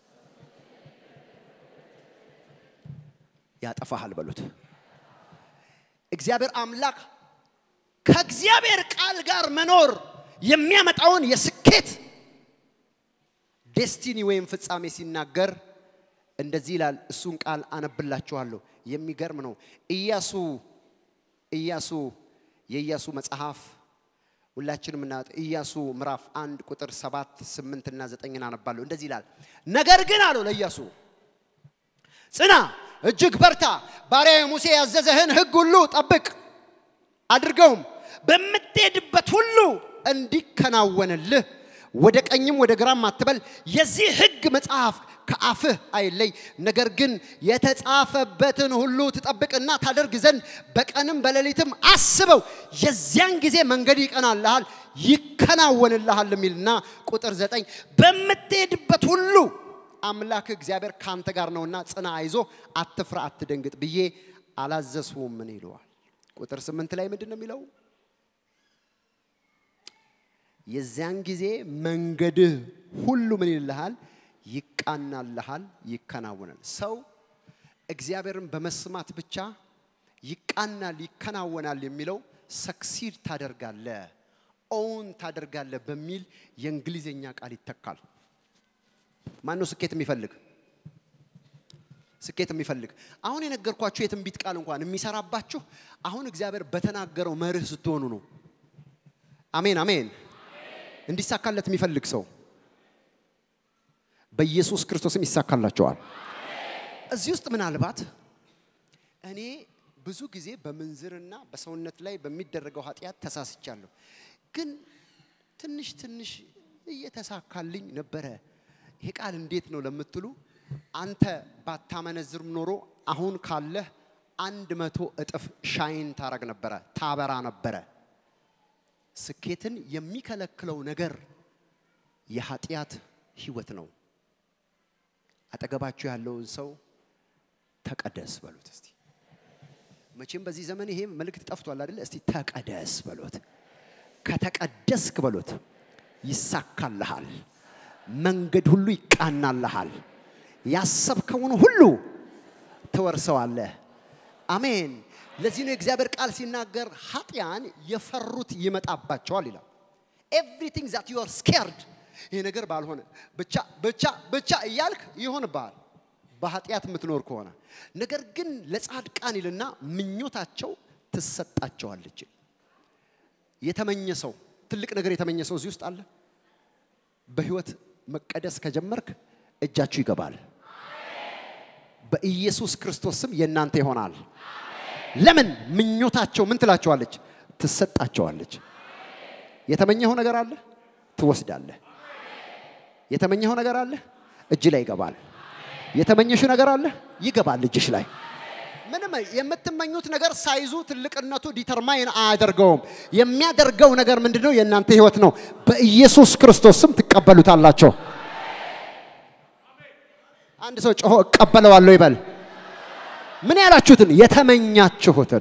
ያጠፋሃል በሉት። እግዚአብሔር አምላክ ከእግዚአብሔር ቃል ጋር መኖር የሚያመጣውን የስኬት ዴስቲኒ ወይም ፍጻሜ ሲናገር እንደዚህ ይላል። እሱን ቃል አነብላችኋለሁ። የሚገርም ነው። ኢያሱ ኢያሱ የኢያሱ መጽሐፍ ሁላችንም እና ኢያሱ ምዕራፍ አንድ ቁጥር ሰባት ስምንት እና ዘጠኝን አነባለሁ። እንደዚህ ይላል። ነገር ግን አለው ለኢያሱ ጽና፣ እጅግ በርታ፣ ባሪያዬ ሙሴ ያዘዘህን ሕግ ሁሉ ጠብቅ አድርገውም በምትሄድበት ሁሉ እንዲከናወንልህ ወደ ቀኝም ወደ ግራም አትበል። የዚህ ሕግ መጽሐፍ ከአፍህ አይለይ። ነገር ግን የተጻፈበትን ሁሉ ትጠብቅና ታደርግ ዘንድ በቀንም በሌሊትም አስበው። የዚያን ጊዜ መንገድ ይቀናልሃል ይከናወንልሃል የሚልና ቁጥር ዘጠኝ በምትሄድበት ሁሉ አምላክ እግዚአብሔር ካንተ ጋር ነውና ጽና፣ አይዞ፣ አትፍራ፣ አትደንግጥ ብዬ አላዘዝሁም ምን ይለዋል። ቁጥር ስምንት ላይ ምንድን ነው የሚለው? የዚያን ጊዜ መንገድህ ሁሉ ምን ይልሃል? ይቃናልሃል፣ ይከናወናል። ሰው እግዚአብሔርን በመስማት ብቻ ይቃናል፣ ይከናወናል የሚለው ሰክሲድ ታደርጋለ፣ ኦውን ታደርጋለ በሚል የእንግሊዝኛ ቃል ይተካል። ማን ነው ስኬት የሚፈልግ? ስኬት የሚፈልግ አሁን የነገርኳችሁ የትንቢት ቃል እንኳን የሚሰራባችሁ አሁን እግዚአብሔር በተናገረው መርህ ስትሆኑ ነው። አሜን አሜን። እንዲሳካለት የሚፈልግ ሰው በኢየሱስ ክርስቶስም ይሳካላቸዋል። እዚህ ውስጥ ምናልባት እኔ ብዙ ጊዜ በምንዝርና በሰውነት ላይ በሚደረገው ኃጢአት ተሳስቻለሁ፣ ግን ትንሽ ትንሽ እየተሳካልኝ ነበረ። ይሄ ቃል እንዴት ነው ለምትሉ አንተ ባታመነዝርም ኖሮ አሁን ካለህ አንድ መቶ እጥፍ ሻይን ታረግ ነበረ፣ ታበራ ነበረ። ስኬትን የሚከለክለው ነገር የኃጢአት ህይወት ነው። አጠገባችሁ ያለውን ሰው ተቀደስ በሉት እስቲ። መቼም በዚህ ዘመን ይሄ መልእክት ጠፍቷል አይደለ? እስቲ ተቀደስ በሉት። ከተቀደስክ በሉት ይሳካልሃል። መንገድ ሁሉ ይቃናልሃል። ያሰብከውን ሁሉ ትወርሰዋለህ። አሜን። ለዚህ ነው የእግዚአብሔር ቃል ሲናገር ኃጢያን የፈሩት ይመጣባቸዋል ይላል። ኤቭሪቲንግ ዛት ዩ አር ስኬርድ ይሄ ነገር ባልሆነ ብቻ ብቻ ብቻ እያልክ ይሆንብሃል በኃጢአት የምትኖር ከሆነ። ነገር ግን ለጻድቃን ይልና ምኞታቸው ትሰጣቸዋለች። የተመኘ ሰው ትልቅ ነገር የተመኘ ሰው እዚህ ውስጥ አለ። በህይወት መቀደስ ከጀመርክ እጃችሁ ይገባል። በኢየሱስ ክርስቶስ ስም የእናንተ ይሆናል። ለምን ምኞታቸው ምን ትላቸዋለች? ትሰጣቸዋለች። የተመኘኸው ነገር አለ፣ ትወስዳለህ። የተመኘኸው ነገር አለ፣ እጅ ላይ ይገባል። የተመኘሽው ነገር አለ፣ ይገባል እጅሽ ላይ። ምንም የምትመኙት ነገር ሳይዙ ትልቅነቱ ዲተርማይን አያደርገውም። የሚያደርገው ነገር ምንድነው? የእናንተ ህይወት ነው። በኢየሱስ ክርስቶስ ስም ትቀበሉታላቸው። አንድ ሰው ጮሆ እቀበለዋለሁ ይበል። ምን ያላችሁትን የተመኛችሁትን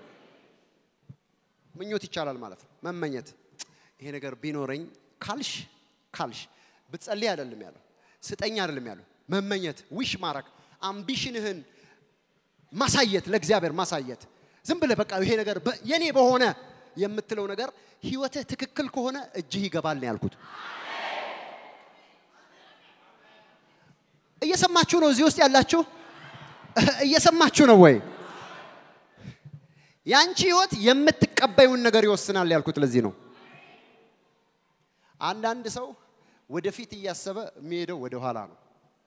ምኞት ይቻላል ማለት ነው። መመኘት ይሄ ነገር ቢኖረኝ ካልሽ ካልሽ ብትጸልይ አይደለም ያለው፣ ስጠኝ አይደለም ያለው። መመኘት ዊሽ ማረግ አምቢሽንህን ማሳየት ለእግዚአብሔር ማሳየት ዝም ብለህ በቃ ይሄ ነገር በ- የኔ በሆነ የምትለው ነገር ህይወትህ ትክክል ከሆነ እጅህ ይገባል ነው ያልኩት። እየሰማችሁ ነው? እዚህ ውስጥ ያላችሁ እየሰማችሁ ነው ወይ? ያንቺ ህይወት የምትቀበዩን ነገር ይወስናል ያልኩት ለዚህ ነው። አንዳንድ ሰው ወደፊት እያሰበ የሚሄደው ወደ ኋላ ነው።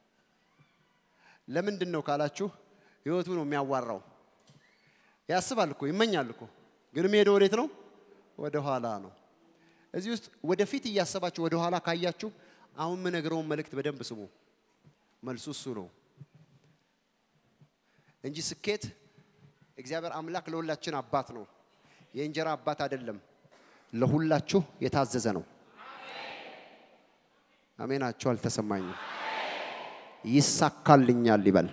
ለምንድን ነው ካላችሁ ህይወቱ ነው የሚያዋራው። ያስባል እኮ ይመኛል እኮ ግን የሚሄደው ወዴት ነው? ወደ ኋላ ነው። እዚህ ውስጥ ወደፊት እያሰባችሁ ወደ ኋላ ካያችሁ አሁን የምነግረውን መልእክት በደንብ ስሙ። መልሱ እሱ ነው እንጂ ስኬት እግዚአብሔር አምላክ ለሁላችን አባት ነው። የእንጀራ አባት አይደለም። ለሁላችሁ የታዘዘ ነው። አሜናችሁ አልተሰማኝም። ይሳካልኛል ይበል።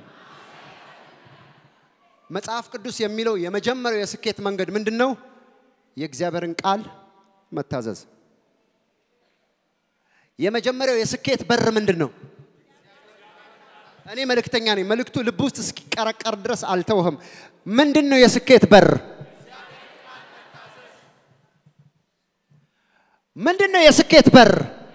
መጽሐፍ ቅዱስ የሚለው የመጀመሪያው የስኬት መንገድ ምንድን ነው? የእግዚአብሔርን ቃል መታዘዝ። የመጀመሪያው የስኬት በር ምንድን ነው? እኔ መልእክተኛ ነኝ። መልእክቱ ልብ ውስጥ እስኪቀረቀር ድረስ አልተውህም። ምንድን ነው የስኬት በር? ምንድን ነው የስኬት በር?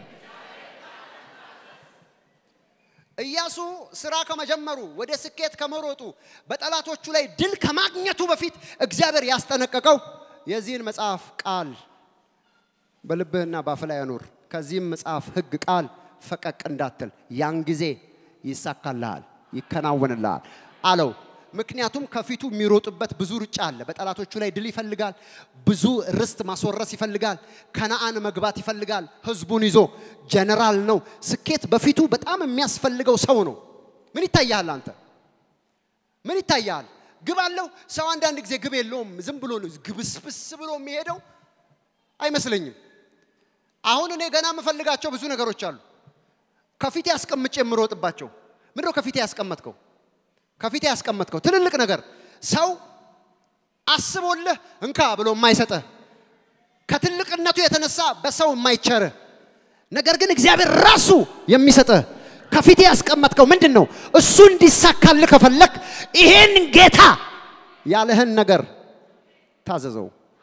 ኢያሱ ስራ ከመጀመሩ ወደ ስኬት ከመሮጡ በጠላቶቹ ላይ ድል ከማግኘቱ በፊት እግዚአብሔር ያስጠነቀቀው የዚህን መጽሐፍ ቃል በልብህና በአፍ ላይ አኑር፣ ከዚህም መጽሐፍ ሕግ ቃል ፈቀቅ እንዳትል፣ ያን ጊዜ ይሳካልሃል፣ ይከናወንልሃል አለው። ምክንያቱም ከፊቱ የሚሮጥበት ብዙ ሩጫ አለ። በጠላቶቹ ላይ ድል ይፈልጋል። ብዙ ርስት ማስወረስ ይፈልጋል። ከነአን መግባት ይፈልጋል። ህዝቡን ይዞ ጀነራል ነው። ስኬት በፊቱ በጣም የሚያስፈልገው ሰው ነው። ምን ይታያል? አንተ ምን ይታያል? ግብ አለው ሰው። አንዳንድ ጊዜ ግብ የለውም። ዝም ብሎ ነው ግብስብስ ብሎ የሚሄደው አይመስለኝም። አሁን እኔ ገና የምፈልጋቸው ብዙ ነገሮች አሉ። ከፊቴ አስቀምጬ የምሮጥባቸው ምንድነው? ከፊቴ ያስቀመጥከው ከፊቴ ያስቀመጥከው ትልልቅ ነገር ሰው አስቦልህ እንካ ብሎ የማይሰጥህ ከትልቅነቱ የተነሳ በሰው የማይቸርህ ነገር ግን እግዚአብሔር ራሱ የሚሰጥህ ከፊቴ ያስቀመጥከው ምንድን ነው? እሱ እንዲሳካልህ ከፈለክ ይሄን ጌታ ያለህን ነገር ታዘዘው፣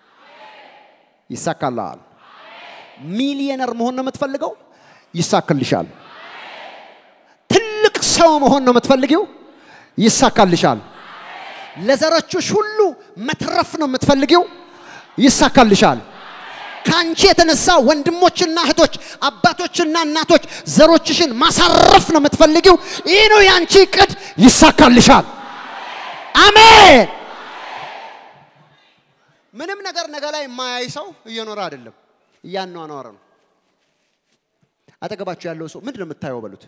ይሳካልሃል። ሚሊየነር መሆን ነው የምትፈልገው? ይሳካልሻል። ትልቅ ሰው መሆን ነው የምትፈልጊው? ይሳካልሻል። ለዘሮችሽ ሁሉ መትረፍ ነው የምትፈልጊው? ይሳካልሻል። ከአንቺ የተነሳ ወንድሞችና እህቶች፣ አባቶችና እናቶች ዘሮችሽን ማሳረፍ ነው የምትፈልጊው? ይህ ነው የአንቺ እቅድ። ይሳካልሻል። አሜን። ምንም ነገር ነገ ላይ የማያይ ሰው እየኖረ አይደለም፣ እያኗኗረ ነው። አጠገባችሁ ያለው ሰው ምንድን ነው የምታየው በሉት።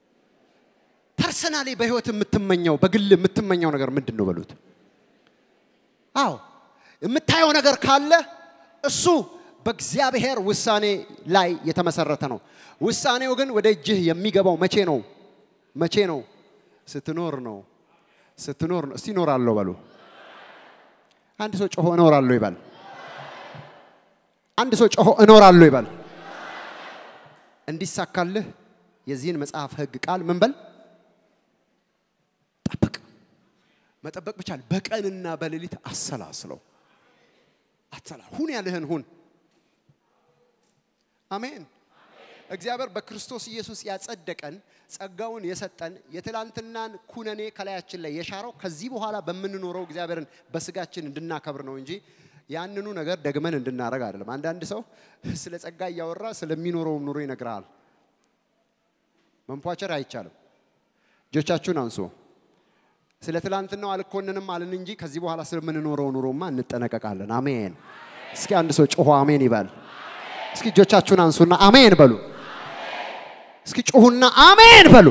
ፐርሰናሊ በህይወት የምትመኘው በግል የምትመኘው ነገር ምንድን ነው በሉት። አዎ የምታየው ነገር ካለ እሱ በእግዚአብሔር ውሳኔ ላይ የተመሰረተ ነው። ውሳኔው ግን ወደ እጅህ የሚገባው መቼ ነው? መቼ ነው? ስትኖር ነው። ስትኖር ነው። እስቲ እኖራለሁ በሉ። አንድ ሰው ጮሆ እኖራለሁ ይባል። አንድ ሰው ጮሆ እኖራለሁ ይባል። እንዲሳካልህ የዚህን መጽሐፍ ህግ ቃል ምን በል ጠብቅ። መጠበቅ ብቻ በቀንና በሌሊት አሰላስለው። አትሰላ ሁን ያለህን ሁን። አሜን። እግዚአብሔር በክርስቶስ ኢየሱስ ያጸደቀን ጸጋውን የሰጠን የትላንትናን ኩነኔ ከላያችን ላይ የሻረው ከዚህ በኋላ በምንኖረው እግዚአብሔርን በስጋችን እንድናከብር ነው እንጂ ያንኑ ነገር ደግመን እንድናረግ አይደለም። አንዳንድ ሰው ስለ ጸጋ እያወራ ስለሚኖረው ኑሮ ይነግርሃል። መንፏቸር አይቻልም። እጆቻችሁን አንሱ። ስለ ትላንትናው አልኮንንም አልን እንጂ ከዚህ በኋላ ስለምንኖረው ኑሮማ እንጠነቀቃለን። አሜን። እስኪ አንድ ሰው ጮሆ አሜን ይበል። እስኪ እጆቻችሁን አንሱና አሜን በሉ። እስኪ ጮሁና አሜን በሉ።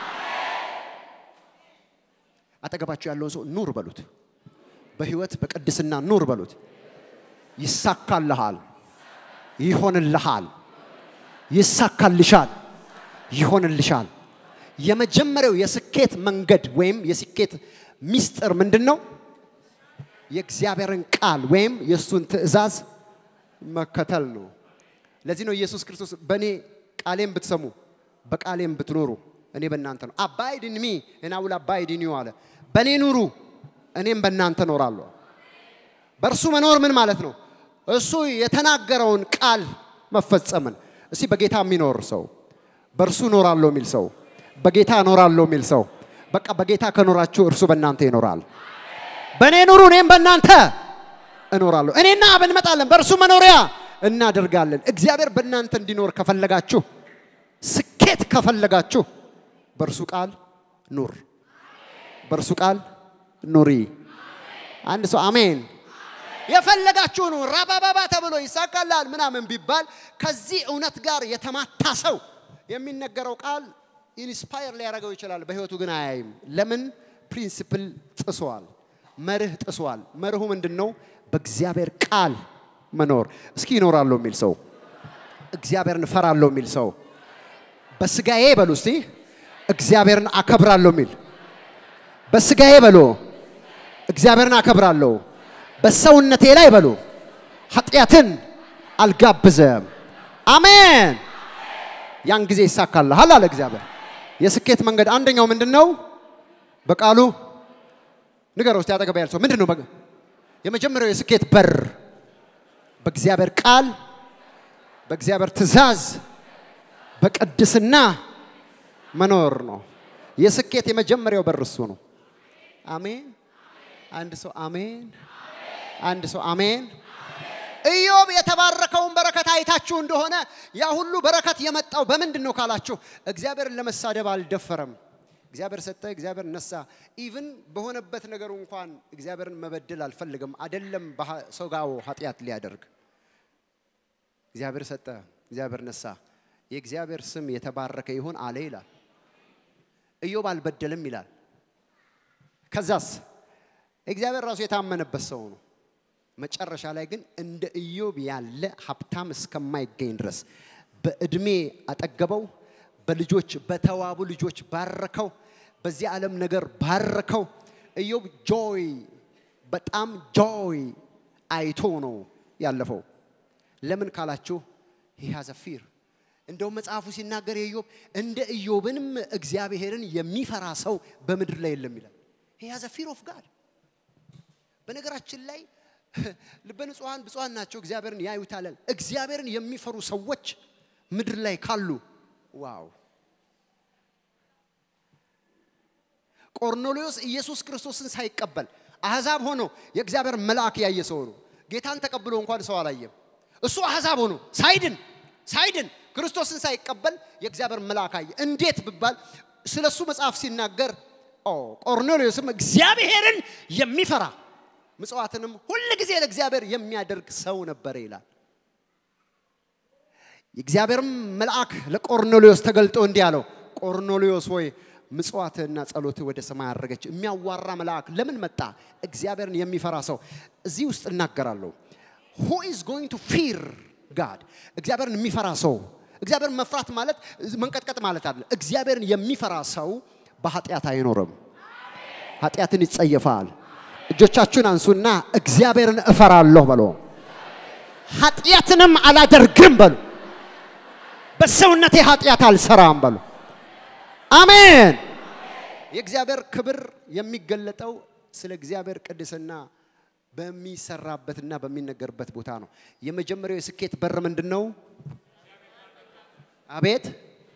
አጠገባችሁ ያለውን ሰው ኑር በሉት። በህይወት በቅድስና ኑር በሉት። ይሳካልሃል፣ ይሆንልሃል፣ ይሳካልሻል፣ ይሆንልሻል። የመጀመሪያው የስኬት መንገድ ወይም የስኬት ሚስጥር ምንድን ነው? የእግዚአብሔርን ቃል ወይም የእሱን ትእዛዝ መከተል ነው። ለዚህ ነው ኢየሱስ ክርስቶስ በእኔ ቃሌም ብትሰሙ በቃሌም ብትኖሩ እኔ በእናንተ ነው። አባይድ ኢን ሚ እና ውል አባይድ ኢን ዩ አለ። በእኔ ኑሩ እኔም በእናንተ እኖራለሁ። በእርሱ መኖር ምን ማለት ነው? እሱ የተናገረውን ቃል መፈጸምን። እስቲ በጌታ የሚኖር ሰው በእርሱ እኖራለሁ የሚል ሰው በጌታ እኖራለሁ የሚል ሰው በቃ በጌታ ከኖራችሁ እርሱ በእናንተ ይኖራል። በእኔ ኑሩ፣ እኔም በእናንተ እኖራለሁ። እኔና አብ እንመጣለን፣ በእርሱ መኖሪያ እናደርጋለን። እግዚአብሔር በእናንተ እንዲኖር ከፈለጋችሁ፣ ስኬት ከፈለጋችሁ በእርሱ ቃል ኑር፣ በእርሱ ቃል ኑሪ። አንድ ሰው አሜን። የፈለጋችሁ ነው ራባባባ ተብሎ ይሳካላል ምናምን ቢባል ከዚህ እውነት ጋር የተማታ ሰው የሚነገረው ቃል ኢንስፓየር ሊያደርገው ይችላል፣ በህይወቱ ግን አያይም። ለምን? ፕሪንሲፕል ጥሷል፣ መርህ ጥሷል። መርሁ ምንድን ነው? በእግዚአብሔር ቃል መኖር። እስኪ ይኖራለሁ የሚል ሰው፣ እግዚአብሔርን እፈራለሁ የሚል ሰው፣ በስጋዬ በሉ እስቲ እግዚአብሔርን አከብራለሁ የሚል በስጋዬ በሎ እግዚአብሔርን አከብራለሁ በሰውነቴ ላይ በሉ ኃጢአትን አልጋብዘም። አሜን። ያን ጊዜ ይሳካልሃል አለ እግዚአብሔር። የስኬት መንገድ አንደኛው ምንድን ነው? በቃሉ ንገረው እስቲ አጠገብ ያለ ሰው ምንድን ነው? በ- የመጀመሪያው የስኬት በር በእግዚአብሔር ቃል፣ በእግዚአብሔር ትእዛዝ፣ በቅድስና መኖር ነው። የስኬት የመጀመሪያው በር እሱ ነው። አሜን። አንድ ሰው አሜን። አንድ ሰው አሜን። ኢዮብ የተባረከውን በረከት አይታችሁ እንደሆነ ያ ሁሉ በረከት የመጣው በምንድን ነው ካላችሁ፣ እግዚአብሔርን ለመሳደብ አልደፈረም። እግዚአብሔር ሰጠ፣ እግዚአብሔር ነሳ። ኢቭን በሆነበት ነገሩ እንኳን እግዚአብሔርን መበደል አልፈልግም። አደለም ሰው ጋር ኃጢአት ሊያደርግ እግዚአብሔር ሰጠ፣ እግዚአብሔር ነሳ። የእግዚአብሔር ስም የተባረከ ይሁን አለ ይላል። ኢዮብ አልበደልም ይላል። ከዛስ እግዚአብሔር ራሱ የታመነበት ሰው ነው። መጨረሻ ላይ ግን እንደ ኢዮብ ያለ ሀብታም እስከማይገኝ ድረስ በእድሜ አጠገበው፣ በልጆች በተዋቡ ልጆች ባረከው፣ በዚህ ዓለም ነገር ባረከው። ኢዮብ ጆይ በጣም ጆይ አይቶ ነው ያለፈው። ለምን ካላችሁ ሂ ሃዝ ፊር እንደውም መጽሐፉ ሲናገር የኢዮብ እንደ ኢዮብንም እግዚአብሔርን የሚፈራ ሰው በምድር ላይ የለም ይላል። ሂ ሃዝ ፊር ኦፍ ጋድ በነገራችን ላይ ልበ ንጹሐን ብፁዓን ናቸው እግዚአብሔርን ያዩታል። እግዚአብሔርን የሚፈሩ ሰዎች ምድር ላይ ካሉ ዋው! ቆርኔሌዎስ ኢየሱስ ክርስቶስን ሳይቀበል አሕዛብ ሆኖ የእግዚአብሔር መልአክ ያየ ሰው ነው። ጌታን ተቀብሎ እንኳን ሰው አላየም። እሱ አሕዛብ ሆኖ ሳይድን ሳይድን ክርስቶስን ሳይቀበል የእግዚአብሔር መልአክ አየ። እንዴት ብባል ስለ እሱ መጽሐፍ ሲናገር ኦ ቆርኔሌዎስም እግዚአብሔርን የሚፈራ ምጽዋትንም ሁል ጊዜ ለእግዚአብሔር የሚያደርግ ሰው ነበረ ይላል። የእግዚአብሔርም መልአክ ለቆርኔሌዎስ ተገልጦ እንዲህ አለው፣ ቆርኔሌዎስ ሆይ ምጽዋትህና ጸሎትህ ወደ ሰማይ አረገች። የሚያዋራ መልአክ ለምን መጣ? እግዚአብሔርን የሚፈራ ሰው እዚህ ውስጥ እናገራለሁ። ሁ ኢዝ ጎይንግ ቱ ፊር ጋድ እግዚአብሔርን የሚፈራ ሰው እግዚአብሔርን መፍራት ማለት መንቀጥቀጥ ማለት አለ። እግዚአብሔርን የሚፈራ ሰው በኃጢአት አይኖርም። ኃጢአትን ይጸየፋል። እጆቻችሁን አንሱና እግዚአብሔርን እፈራለሁ በሎ። ኃጢአትንም አላደርግም በሉ። በሰውነቴ ኃጢአት አልሰራም በሉ። አሜን። የእግዚአብሔር ክብር የሚገለጠው ስለ እግዚአብሔር ቅድስና በሚሰራበትና በሚነገርበት ቦታ ነው። የመጀመሪያው የስኬት በር ምንድን ነው? አቤት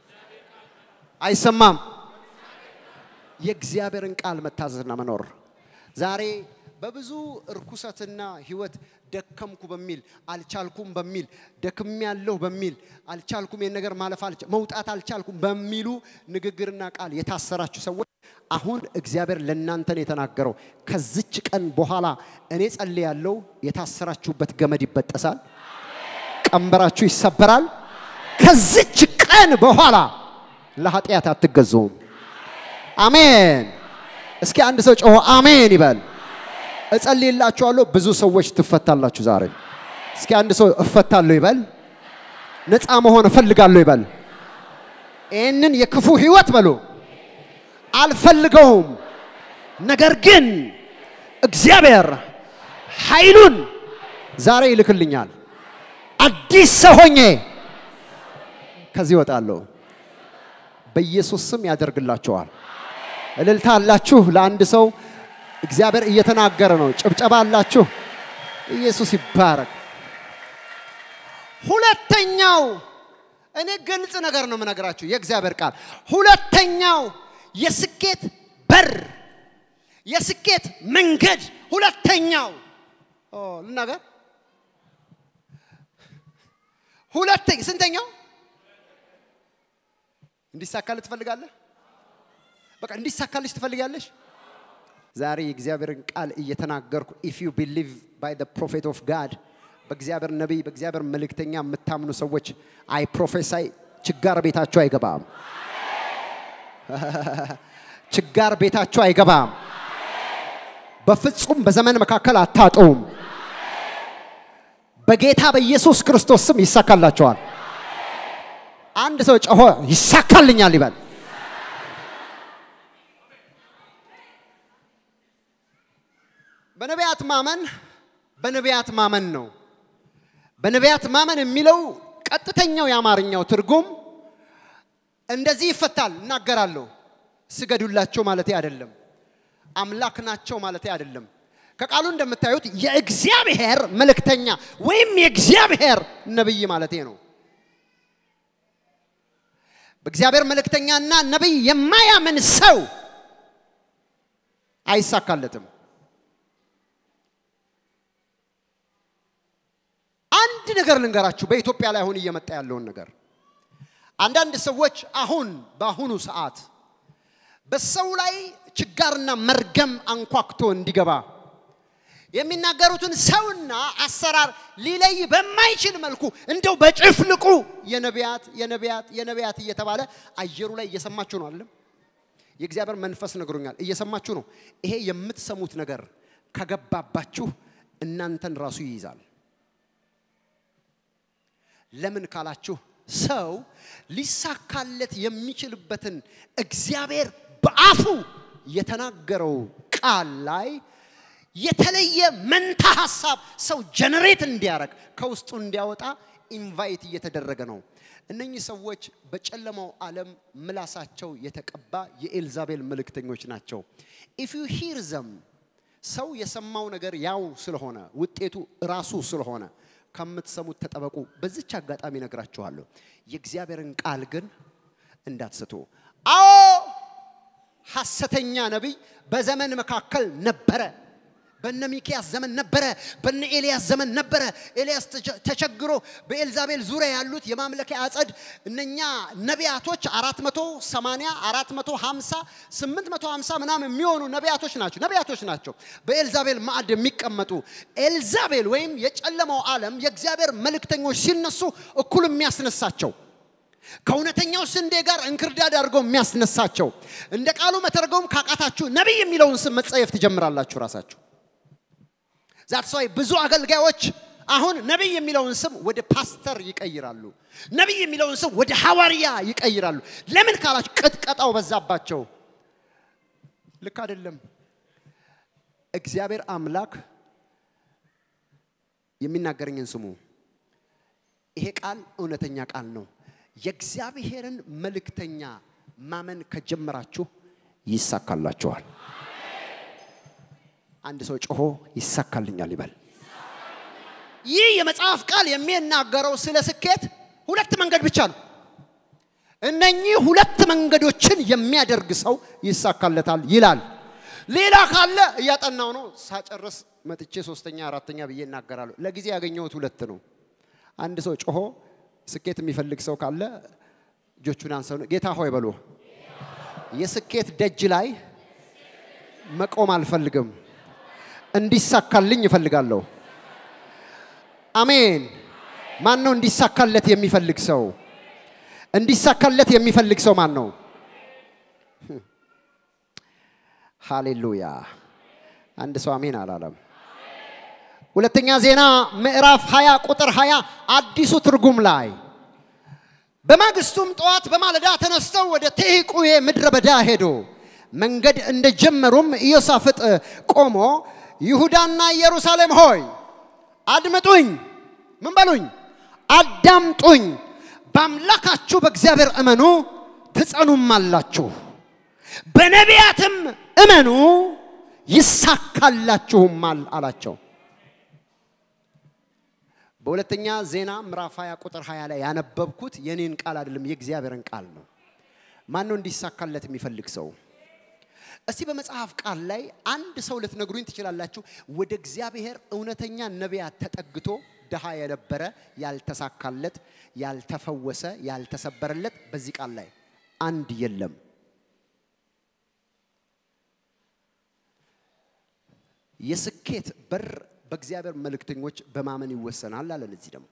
አይሰማም። የእግዚአብሔርን ቃል መታዘዝና መኖር ዛሬ በብዙ እርኩሰትና ህይወት ደከምኩ በሚል አልቻልኩም በሚል ደክም ያለሁ በሚል አልቻልኩም ይህን ነገር ማለፍ መውጣት አልቻልኩም በሚሉ ንግግርና ቃል የታሰራችሁ ሰዎች አሁን እግዚአብሔር ለእናንተን የተናገረው ከዚች ቀን በኋላ እኔ ጸልያለሁ። የታሰራችሁበት ገመድ ይበጠሳል፣ ቀንበራችሁ ይሰበራል። ከዚች ቀን በኋላ ለኃጢአት አትገዙም። አሜን። እስኪ አንድ ሰው ጮሆ አሜን ይበል። እጸልይላችኋለሁ፣ ብዙ ሰዎች ትፈታላችሁ ዛሬ። እስኪ አንድ ሰው እፈታለሁ ይበል። ነፃ መሆን እፈልጋለሁ ይበል። ይህንን የክፉ ህይወት በሉ አልፈልገውም፣ ነገር ግን እግዚአብሔር ኃይሉን ዛሬ ይልክልኛል። አዲስ ሰው ሆኜ ከዚህ እወጣለሁ። በኢየሱስ ስም ያደርግላችኋል። እልልታ አላችሁ ለአንድ ሰው እግዚአብሔር እየተናገረ ነው። ጭብጨባ አላችሁ። ኢየሱስ ይባረክ። ሁለተኛው እኔ ግልጽ ነገር ነው የምነግራችሁ የእግዚአብሔር ቃል። ሁለተኛው የስኬት በር የስኬት መንገድ ሁለተኛው ኦ፣ ልናገር ሁለተኛ ስንተኛው እንዲሳካልህ ትፈልጋለህ? በቃ እንዲሳካልሽ ትፈልጋለሽ? ዛሬ የእግዚአብሔርን ቃል እየተናገርኩ ኢፍ ዩ ቢሊቭ ባይ ዘ ፕሮፌት ኦፍ ጋድ በእግዚአብሔር ነቢይ በእግዚአብሔር መልእክተኛ የምታምኑ ሰዎች አይ ፕሮፌሳይ ችጋር ቤታችሁ አይገባም። ችጋር ቤታችሁ አይገባም። በፍጹም በዘመን መካከል አታጡም። በጌታ በኢየሱስ ክርስቶስ ስም ይሳካላቸዋል። አንድ ሰው ጮሆ ይሳካልኛል ይበል። በነቢያት ማመን በነቢያት ማመን ነው። በነቢያት ማመን የሚለው ቀጥተኛው የአማርኛው ትርጉም እንደዚህ ይፈታል። እናገራለሁ። ስገዱላቸው ማለቴ አይደለም። አምላክ ናቸው ማለቴ አይደለም። ከቃሉ እንደምታዩት የእግዚአብሔር መልእክተኛ ወይም የእግዚአብሔር ነብይ ማለቴ ነው። በእግዚአብሔር መልእክተኛና ነብይ የማያምን ሰው አይሳካለትም። አንድ ነገር ልንገራችሁ፣ በኢትዮጵያ ላይ አሁን እየመጣ ያለውን ነገር አንዳንድ ሰዎች አሁን በአሁኑ ሰዓት በሰው ላይ ችጋርና መርገም አንኳክቶ እንዲገባ የሚናገሩትን ሰውና አሰራር ሊለይ በማይችል መልኩ እንደው በጭፍልቁ የነቢያት የነቢያት የነቢያት እየተባለ አየሩ ላይ እየሰማችሁ ነው አለም። የእግዚአብሔር መንፈስ ነግሮኛል፣ እየሰማችሁ ነው። ይሄ የምትሰሙት ነገር ከገባባችሁ እናንተን ራሱ ይይዛል። ለምን ካላችሁ ሰው ሊሳካለት የሚችልበትን እግዚአብሔር በአፉ የተናገረው ቃል ላይ የተለየ መንታ ሀሳብ ሰው ጀነሬት እንዲያደርግ ከውስጡ እንዲያወጣ ኢንቫይት እየተደረገ ነው። እነኚህ ሰዎች በጨለማው ዓለም ምላሳቸው የተቀባ የኤልዛቤል መልእክተኞች ናቸው። ኢፍ ዩ ሂር ዘም ሰው የሰማው ነገር ያው ስለሆነ ውጤቱ ራሱ ስለሆነ ከምትሰሙት ተጠበቁ። በዚች አጋጣሚ ነግራችኋለሁ። የእግዚአብሔርን ቃል ግን እንዳትስቱ። አዎ ሐሰተኛ ነቢይ በዘመን መካከል ነበረ። በነ ሚኪያስ ዘመን ነበረ። በነ ኤልያስ ዘመን ነበረ። ኤልያስ ተቸግሮ በኤልዛቤል ዙሪያ ያሉት የማምለኪያ አጸድ እነኛ ነቢያቶች 480 450 850 ምናምን የሚሆኑ ነቢያቶች ናቸው ነቢያቶች ናቸው በኤልዛቤል ማዕድ የሚቀመጡ ኤልዛቤል ወይም የጨለማው ዓለም የእግዚአብሔር መልእክተኞች ሲነሱ እኩል የሚያስነሳቸው ከእውነተኛው ስንዴ ጋር እንክርዳድ አድርገው የሚያስነሳቸው እንደ ቃሉ መተርጎም ካቃታችሁ ነቢይ የሚለውን ስም መጸየፍ ትጀምራላችሁ ራሳችሁ ዛትስ ዋይ ብዙ አገልጋዮች አሁን ነቢይ የሚለውን ስም ወደ ፓስተር ይቀይራሉ። ነቢይ የሚለውን ስም ወደ ሐዋርያ ይቀይራሉ። ለምን ካላችሁ ቅጥቀጣው በዛባቸው። ልክ አይደለም። እግዚአብሔር አምላክ የሚናገረኝን ስሙ። ይሄ ቃል እውነተኛ ቃል ነው። የእግዚአብሔርን መልእክተኛ ማመን ከጀመራችሁ ይሳካላችኋል። አንድ ሰው ጮሆ ይሳካልኛል ይበል። ይህ የመጽሐፍ ቃል የሚናገረው ስለ ስኬት ሁለት መንገድ ብቻ ነው። እነኚህ ሁለት መንገዶችን የሚያደርግ ሰው ይሳካለታል ይላል። ሌላ ካለ እያጠናው ነው። ሳጨርስ መጥቼ ሶስተኛ አራተኛ ብዬ እናገራለሁ። ለጊዜ ያገኘሁት ሁለት ነው። አንድ ሰው ጮሆ ስኬት የሚፈልግ ሰው ካለ እጆቹን አንሰው ጌታ ሆይ በሎ የስኬት ደጅ ላይ መቆም አልፈልግም፣ እንዲሳካልኝ እፈልጋለሁ። አሜን። ማን ነው እንዲሳካለት የሚፈልግ ሰው? እንዲሳካለት የሚፈልግ ሰው ማን ነው? ሃሌሉያ። አንድ ሰው አሜን አላለም። ሁለተኛ ዜና ምዕራፍ 20 ቁጥር 20 አዲሱ ትርጉም ላይ በማግስቱም ጠዋት በማለዳ ተነስተው ወደ ቴቁዬ ምድረ በዳ ሄዱ። መንገድ እንደጀመሩም ኢዮሳፍጥ ቆሞ ይሁዳና ኢየሩሳሌም ሆይ አድምጡኝ፣ ምን በሉኝ? አዳምጡኝ። በአምላካችሁ በእግዚአብሔር እመኑ ትጸኑማላችሁ፣ በነቢያትም እመኑ ይሳካላችሁማል አላቸው። በሁለተኛ ዜና ምዕራፍ 20 ቁጥር 20 ላይ ያነበብኩት የኔን ቃል አይደለም፣ የእግዚአብሔርን ቃል ነው። ማን ነው እንዲሳካለት የሚፈልግ ሰው? እስቲ በመጽሐፍ ቃል ላይ አንድ ሰው ልትነግሩኝ ትችላላችሁ። ወደ እግዚአብሔር እውነተኛ ነቢያት ተጠግቶ ድሃ የነበረ ያልተሳካለት፣ ያልተፈወሰ፣ ያልተሰበረለት በዚህ ቃል ላይ አንድ የለም። የስኬት በር በእግዚአብሔር መልእክተኞች በማመን ይወሰናል አለን። እዚህ ደግሞ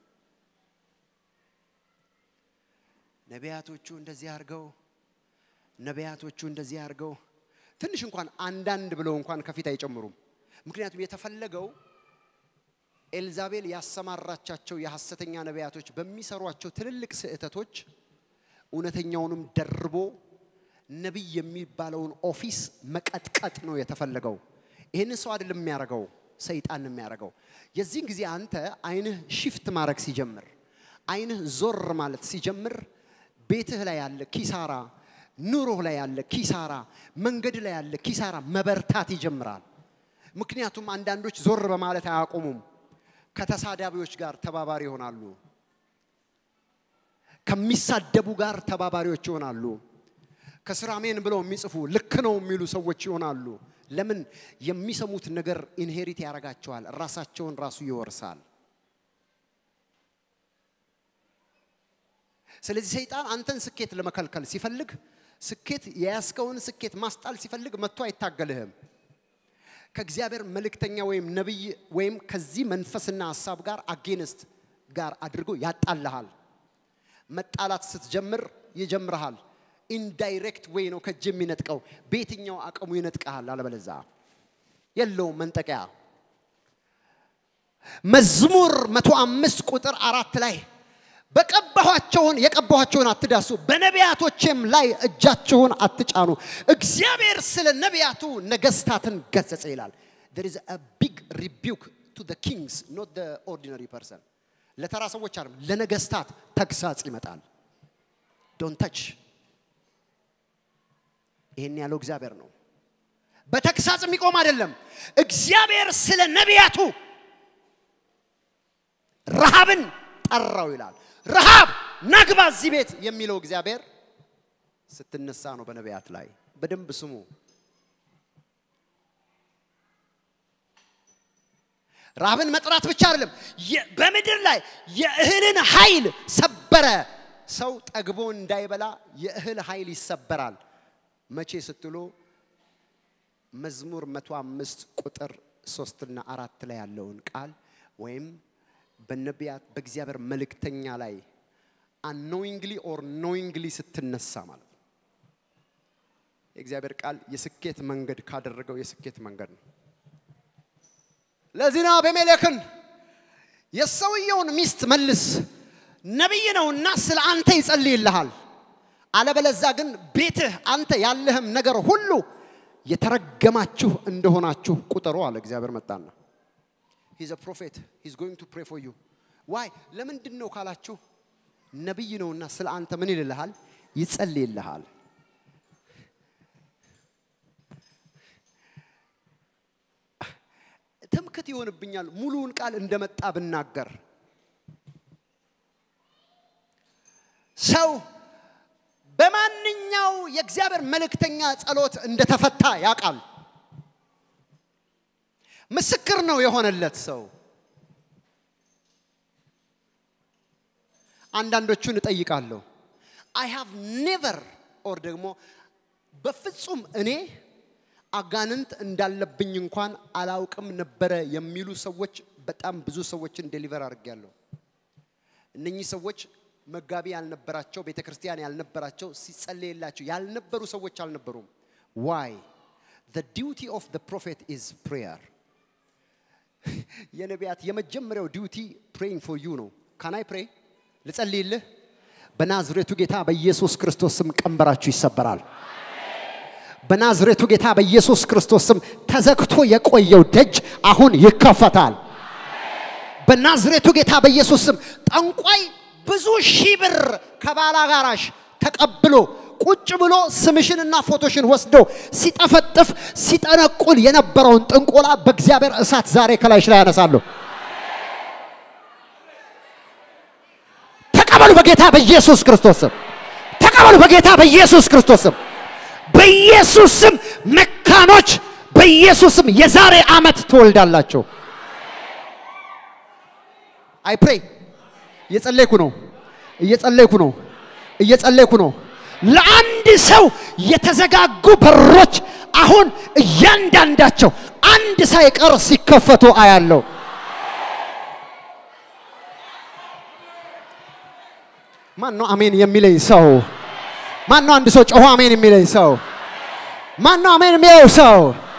ነቢያቶቹ እንደዚህ አድርገው ነቢያቶቹ እንደዚህ አድርገው ትንሽ እንኳን አንዳንድ ብለው እንኳን ከፊት አይጨምሩም። ምክንያቱም የተፈለገው ኤልዛቤል ያሰማራቻቸው የሐሰተኛ ነቢያቶች በሚሰሯቸው ትልልቅ ስህተቶች እውነተኛውንም ደርቦ ነቢይ የሚባለውን ኦፊስ መቀጥቀጥ ነው የተፈለገው። ይህንን ሰው አይደለም የሚያደርገው፣ ሰይጣን ነው የሚያደርገው። የዚህን ጊዜ አንተ አይንህ ሽፍት ማድረግ ሲጀምር፣ አይንህ ዞር ማለት ሲጀምር፣ ቤትህ ላይ ያለ ኪሳራ፣ ኑሮህ ላይ ያለ ኪሳራ፣ መንገድ ላይ ያለ ኪሳራ መበርታት ይጀምራል። ምክንያቱም አንዳንዶች ዞር በማለት አያቆሙም። ከተሳዳቢዎች ጋር ተባባሪ ይሆናሉ። ከሚሳደቡ ጋር ተባባሪዎች ይሆናሉ። ከስራሜን ብለው የሚጽፉ ልክ ነው የሚሉ ሰዎች ይሆናሉ። ለምን? የሚሰሙት ነገር ኢንሄሪት ያደርጋቸዋል። ራሳቸውን ራሱ ይወርሳል። ስለዚህ ሰይጣን አንተን ስኬት ለመከልከል ሲፈልግ፣ ስኬት የያዝከውን ስኬት ማስጣል ሲፈልግ መጥቶ አይታገልህም። ከእግዚአብሔር መልእክተኛ ወይም ነቢይ ወይም ከዚህ መንፈስና ሀሳብ ጋር አጌንስት ጋር አድርጎ ያጣልሃል። መጣላት ስትጀምር ይጀምርሃል። ኢንዳይሬክት ወይ ነው ከእጅ የሚነጥቀው። በየትኛው አቅሙ ይነጥቀሃል። አለበለዛ የለውም መንጠቂያ። መዝሙር መቶ አምስት ቁጥር አራት ላይ በቀባኋቸውን የቀባኋቸውን አትዳሱ፣ በነቢያቶቼም ላይ እጃችሁን አትጫኑ። እግዚአብሔር ስለ ነቢያቱ ነገስታትን ገሰጸ ይላል። there is a big rebuke to the kings not the ordinary person ለተራ ሰዎች አይደለም፣ ለነገስታት ተግሳጽ ይመጣል። ዶንት ተች ይሄን ያለው እግዚአብሔር ነው። በተግሳጽ የሚቆም አይደለም። እግዚአብሔር ስለ ነቢያቱ ረሃብን ጠራው ይላል። ረሃብ ናግባ እዚህ ቤት የሚለው እግዚአብሔር ስትነሳ ነው። በነቢያት ላይ በደንብ ስሙ። ረሃብን መጥራት ብቻ አይደለም፣ በምድር ላይ የእህልን ኃይል ሰበረ። ሰው ጠግቦ እንዳይበላ የእህል ኃይል ይሰበራል። መቼ ስትሉ መዝሙር መቶ አምስት ቁጥር ሶስትና አራት ላይ ያለውን ቃል ወይም በነቢያት በእግዚአብሔር መልእክተኛ ላይ አኖይንግሊ ኦር ኖይንግሊ ስትነሳ ማለት ነው። የእግዚአብሔር ቃል የስኬት መንገድ ካደረገው የስኬት መንገድ ነው። ለዚህ ነው አቤሜሌክን የሰውየውን ሚስት መልስ፣ ነቢይ ነውና ስለ አንተ ይጸልይልሃል፣ አለበለዛ ግን ቤትህ አንተ ያለህም ነገር ሁሉ የተረገማችሁ እንደሆናችሁ ቁጠሩ አለ። እግዚአብሔር መጣና ሂዝ አ ፕሮፌት ሂዝ ጎይንግ ቱ ፕሬ ፎር ዩ ዋይ ለምንድን ነው ካላችሁ ነቢይ ነውና ስለ አንተ ምን ይልልሃል? ይጸልይልሃል። ትምክት ይሆንብኛል ሙሉውን ቃል እንደመጣ ብናገር። ሰው በማንኛው የእግዚአብሔር መልእክተኛ ጸሎት እንደተፈታ ያውቃል። ምስክር ነው የሆነለት ሰው። አንዳንዶቹን እጠይቃለሁ አይ ሃቭ ኔቨር ኦር ደግሞ በፍጹም እኔ አጋንንት እንዳለብኝ እንኳን አላውቅም ነበረ የሚሉ ሰዎች በጣም ብዙ ሰዎችን ዴሊቨር አድርጌያለሁ። እነኚህ ሰዎች መጋቢ ያልነበራቸው ቤተ ክርስቲያን ያልነበራቸው ሲጸለይላቸው ያልነበሩ ሰዎች አልነበሩም። ዋይ the duty of the prophet is prayer የነቢያት የመጀመሪያው ዲዩቲ praying for you ነው። ካናይ ፕሬ ልጸልይልህ። በናዝሬቱ ጌታ በኢየሱስ ክርስቶስ ስም ቀንበራችሁ ይሰበራል። በናዝሬቱ ጌታ በኢየሱስ ክርስቶስ ስም ተዘግቶ የቆየው ደጅ አሁን ይከፈታል። በናዝሬቱ ጌታ በኢየሱስ ስም ጠንቋይ ብዙ ሺህ ብር ከባላጋራሽ ተቀብሎ ቁጭ ብሎ ስምሽንና ፎቶሽን ወስዶ ሲጠፈጥፍ ሲጠነቁል የነበረውን ጥንቆላ በእግዚአብሔር እሳት ዛሬ ከላይሽ ላይ ያነሳለሁ። ተቀበሉ በጌታ በኢየሱስ ክርስቶስ ስም። ተቀበሉ በጌታ በኢየሱስ ክርስቶስ ስም። በኢየሱስ ስም መካኖች በኢየሱስ ስም የዛሬ ዓመት ትወልዳላችሁ። አይ ፕሬይ እየጸለይኩ ነው፣ እየጸለይኩ ነው፣ እየጸለይኩ ነው። ለአንድ ሰው የተዘጋጉ በሮች አሁን እያንዳንዳቸው አንድ ሳይቀር ሲከፈቱ አያለው። ማን ነው አሜን የሚለኝ ሰው? ማን ነው አንድ ሰው ጮሆ አሜን የሚለኝ ሰው? ማን ነው አሜን የሚለው ሰው?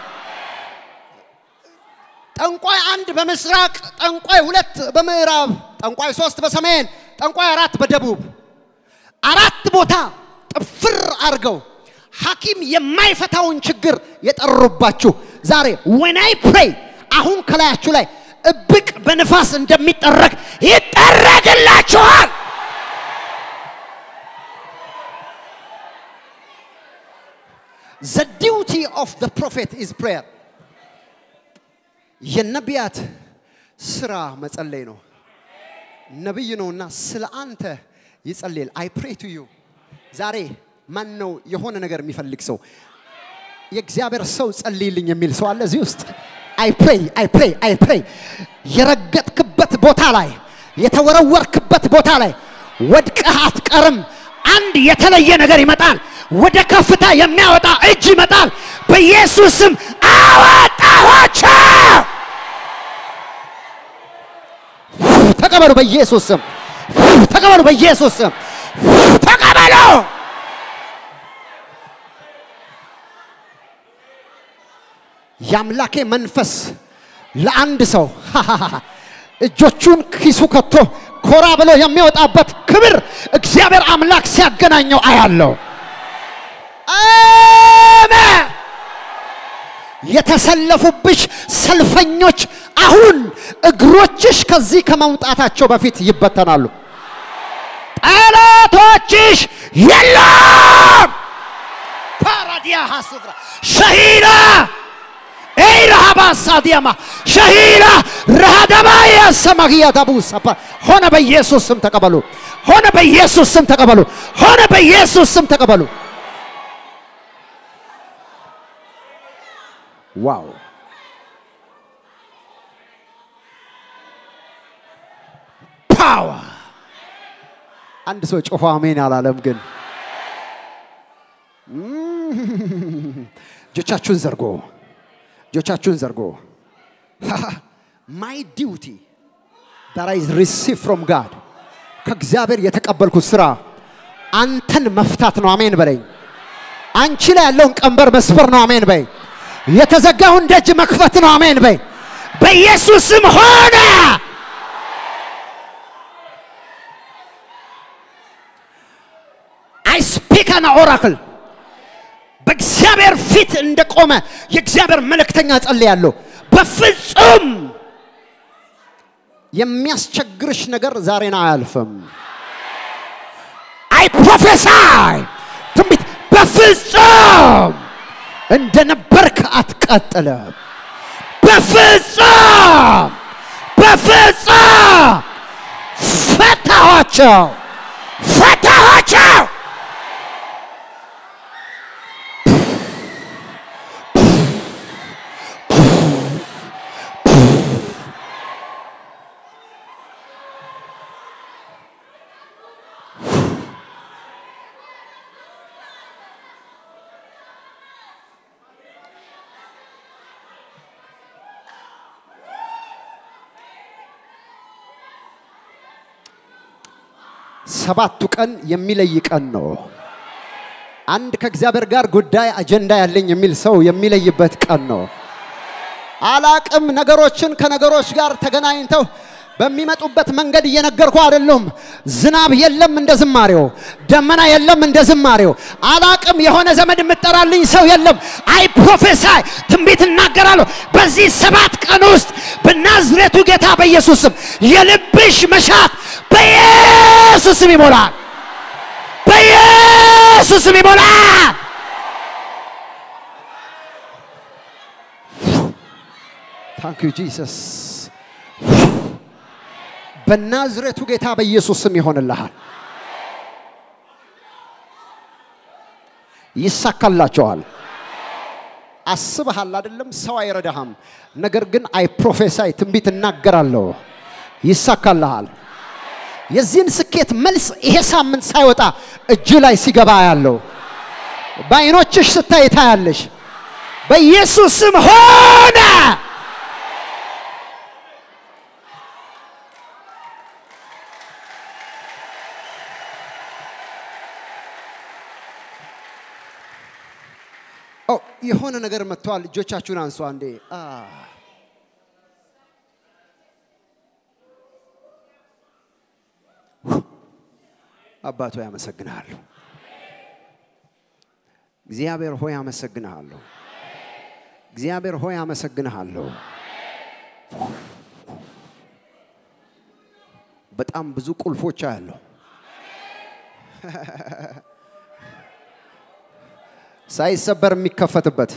ጠንቋይ አንድ በምስራቅ፣ ጠንቋይ ሁለት በምዕራብ፣ ጠንቋይ ሶስት በሰሜን፣ ጠንቋይ አራት በደቡብ አራት ቦታ ጥፍር አድርገው ሐኪም የማይፈታውን ችግር የጠሩባችሁ ዛሬ ወናይ ፕሬይ አሁን ከላያችሁ ላይ እብቅ በንፋስ እንደሚጠረግ ይጠረግላችኋል። ዘ ዲዩቲ ኦፍ ዘ ፕሮፌት ኢዝ ፕሬየር። የነቢያት ስራ መጸለይ ነው። ነቢይ ነውና ስለ አንተ ይጸልያል። አይ ፕሬ ቱ ዩ ዛሬ ማን ነው የሆነ ነገር የሚፈልግ ሰው የእግዚአብሔር ሰው ጸልይልኝ የሚል ሰው አለ እዚህ ውስጥ? አይ ፕሬይ አይ ፕሬይ አይ ፕሬይ የረገጥክበት ቦታ ላይ የተወረወርክበት ቦታ ላይ ወድቀህ አትቀርም። አንድ የተለየ ነገር ይመጣል። ወደ ከፍታ የሚያወጣ እጅ ይመጣል። በኢየሱስ ስም አወጣኋቸው። ተቀበሉ በኢየሱስ ስም ተቀበሉ በኢየሱስ ስም ተቀበሉ። የአምላኬ መንፈስ ለአንድ ሰው እጆቹን ኪሱ ከቶ ኮራ ብሎ የሚወጣበት ክብር እግዚአብሔር አምላክ ሲያገናኘው አያለው። አሜን። የተሰለፉብሽ ሰልፈኞች አሁን እግሮችሽ ከዚህ ከመውጣታቸው በፊት ይበተናሉ። ጠላቶችሽ የለም። ፓራዲያ ሀሱፍራ ሸሂዳ ኤይረሃባ ሳዲያማ ሸሂዳ ረሃደባያ ሰማግያ ዳቡሳ ሆነ በኢየሱስ ስም ተቀበሉ። ሆነ በኢየሱስ ስም ተቀበሉ። ሆነ በኢየሱስ ስም ተቀበሉ። ዋው ፓወር! አንድ ሰው ጮሆ አሜን አላለም ግን እጆቻችሁን ዘርጎ እጆቻችሁን ዘርጎ ማይ ዲዩቲ ዳት አይ ሪሲቭ ፍሮም ጋድ ከእግዚአብሔር የተቀበልኩት ስራ አንተን መፍታት ነው። አሜን በለኝ። አንቺ ላይ ያለውን ቀንበር መስበር ነው። አሜን በይ። የተዘጋውን ደጅ መክፈት ነው። አሜን በይ። በኢየሱስ ስም ሆነ። አይ ስፒክ አን ኦራክል በእግዚአብሔር ፊት እንደቆመ የእግዚአብሔር መልእክተኛ ጸልያለሁ። በፍጹም የሚያስቸግርሽ ነገር ዛሬን አያልፍም። አይ ፕሮፌሳይ ትንቢት በፍጹም እንደነበርክ አትቀጥልም። በፍጹም በፍጹም ፈታኋቸው ፈታኋቸው። ሰባቱ ቀን የሚለይ ቀን ነው። አንድ ከእግዚአብሔር ጋር ጉዳይ አጀንዳ ያለኝ የሚል ሰው የሚለይበት ቀን ነው። አላቅም ነገሮችን ከነገሮች ጋር ተገናኝተው በሚመጡበት መንገድ እየነገርኩ አይደለም። ዝናብ የለም እንደ ዝማሬው፣ ደመና የለም እንደ ዝማሬው። አላቅም የሆነ ዘመድ የምጠራልኝ ሰው የለም። አይ ፕሮፌሳይ ትንቢት እናገራለሁ። በዚህ ሰባት ቀን ውስጥ በናዝሬቱ ጌታ በኢየሱስም የልብሽ መሻት በኢየሱስም ይሞላል፣ በኢየሱስም ይሞላል። ታንክ ዩ ጂሰስ። በናዝሬቱ ጌታ በኢየሱስ ስም ይሆንልሃል። ይሳካላችኋል። አስበሃል አይደለም? ሰው አይረዳህም። ነገር ግን አይ ፕሮፌሳይ ትንቢት እናገራለሁ፣ ይሳካልሃል። የዚህን ስኬት መልስ ይሄ ሳምንት ሳይወጣ እጅ ላይ ሲገባ ያለው በአይኖችሽ ስታይ ታያለሽ። በኢየሱስ ስም ሆነ። ኦ የሆነ ነገር መጥተዋል። እጆቻችሁን አንሱ አንዴ። አ አባቶ ያመሰግንሃለሁ። እግዚአብሔር ሆይ አመሰግንሃለሁ። እግዚአብሔር ሆይ አመሰግንሃለሁ። በጣም ብዙ ቁልፎች አያለሁ። ሳይሰበር የሚከፈትበት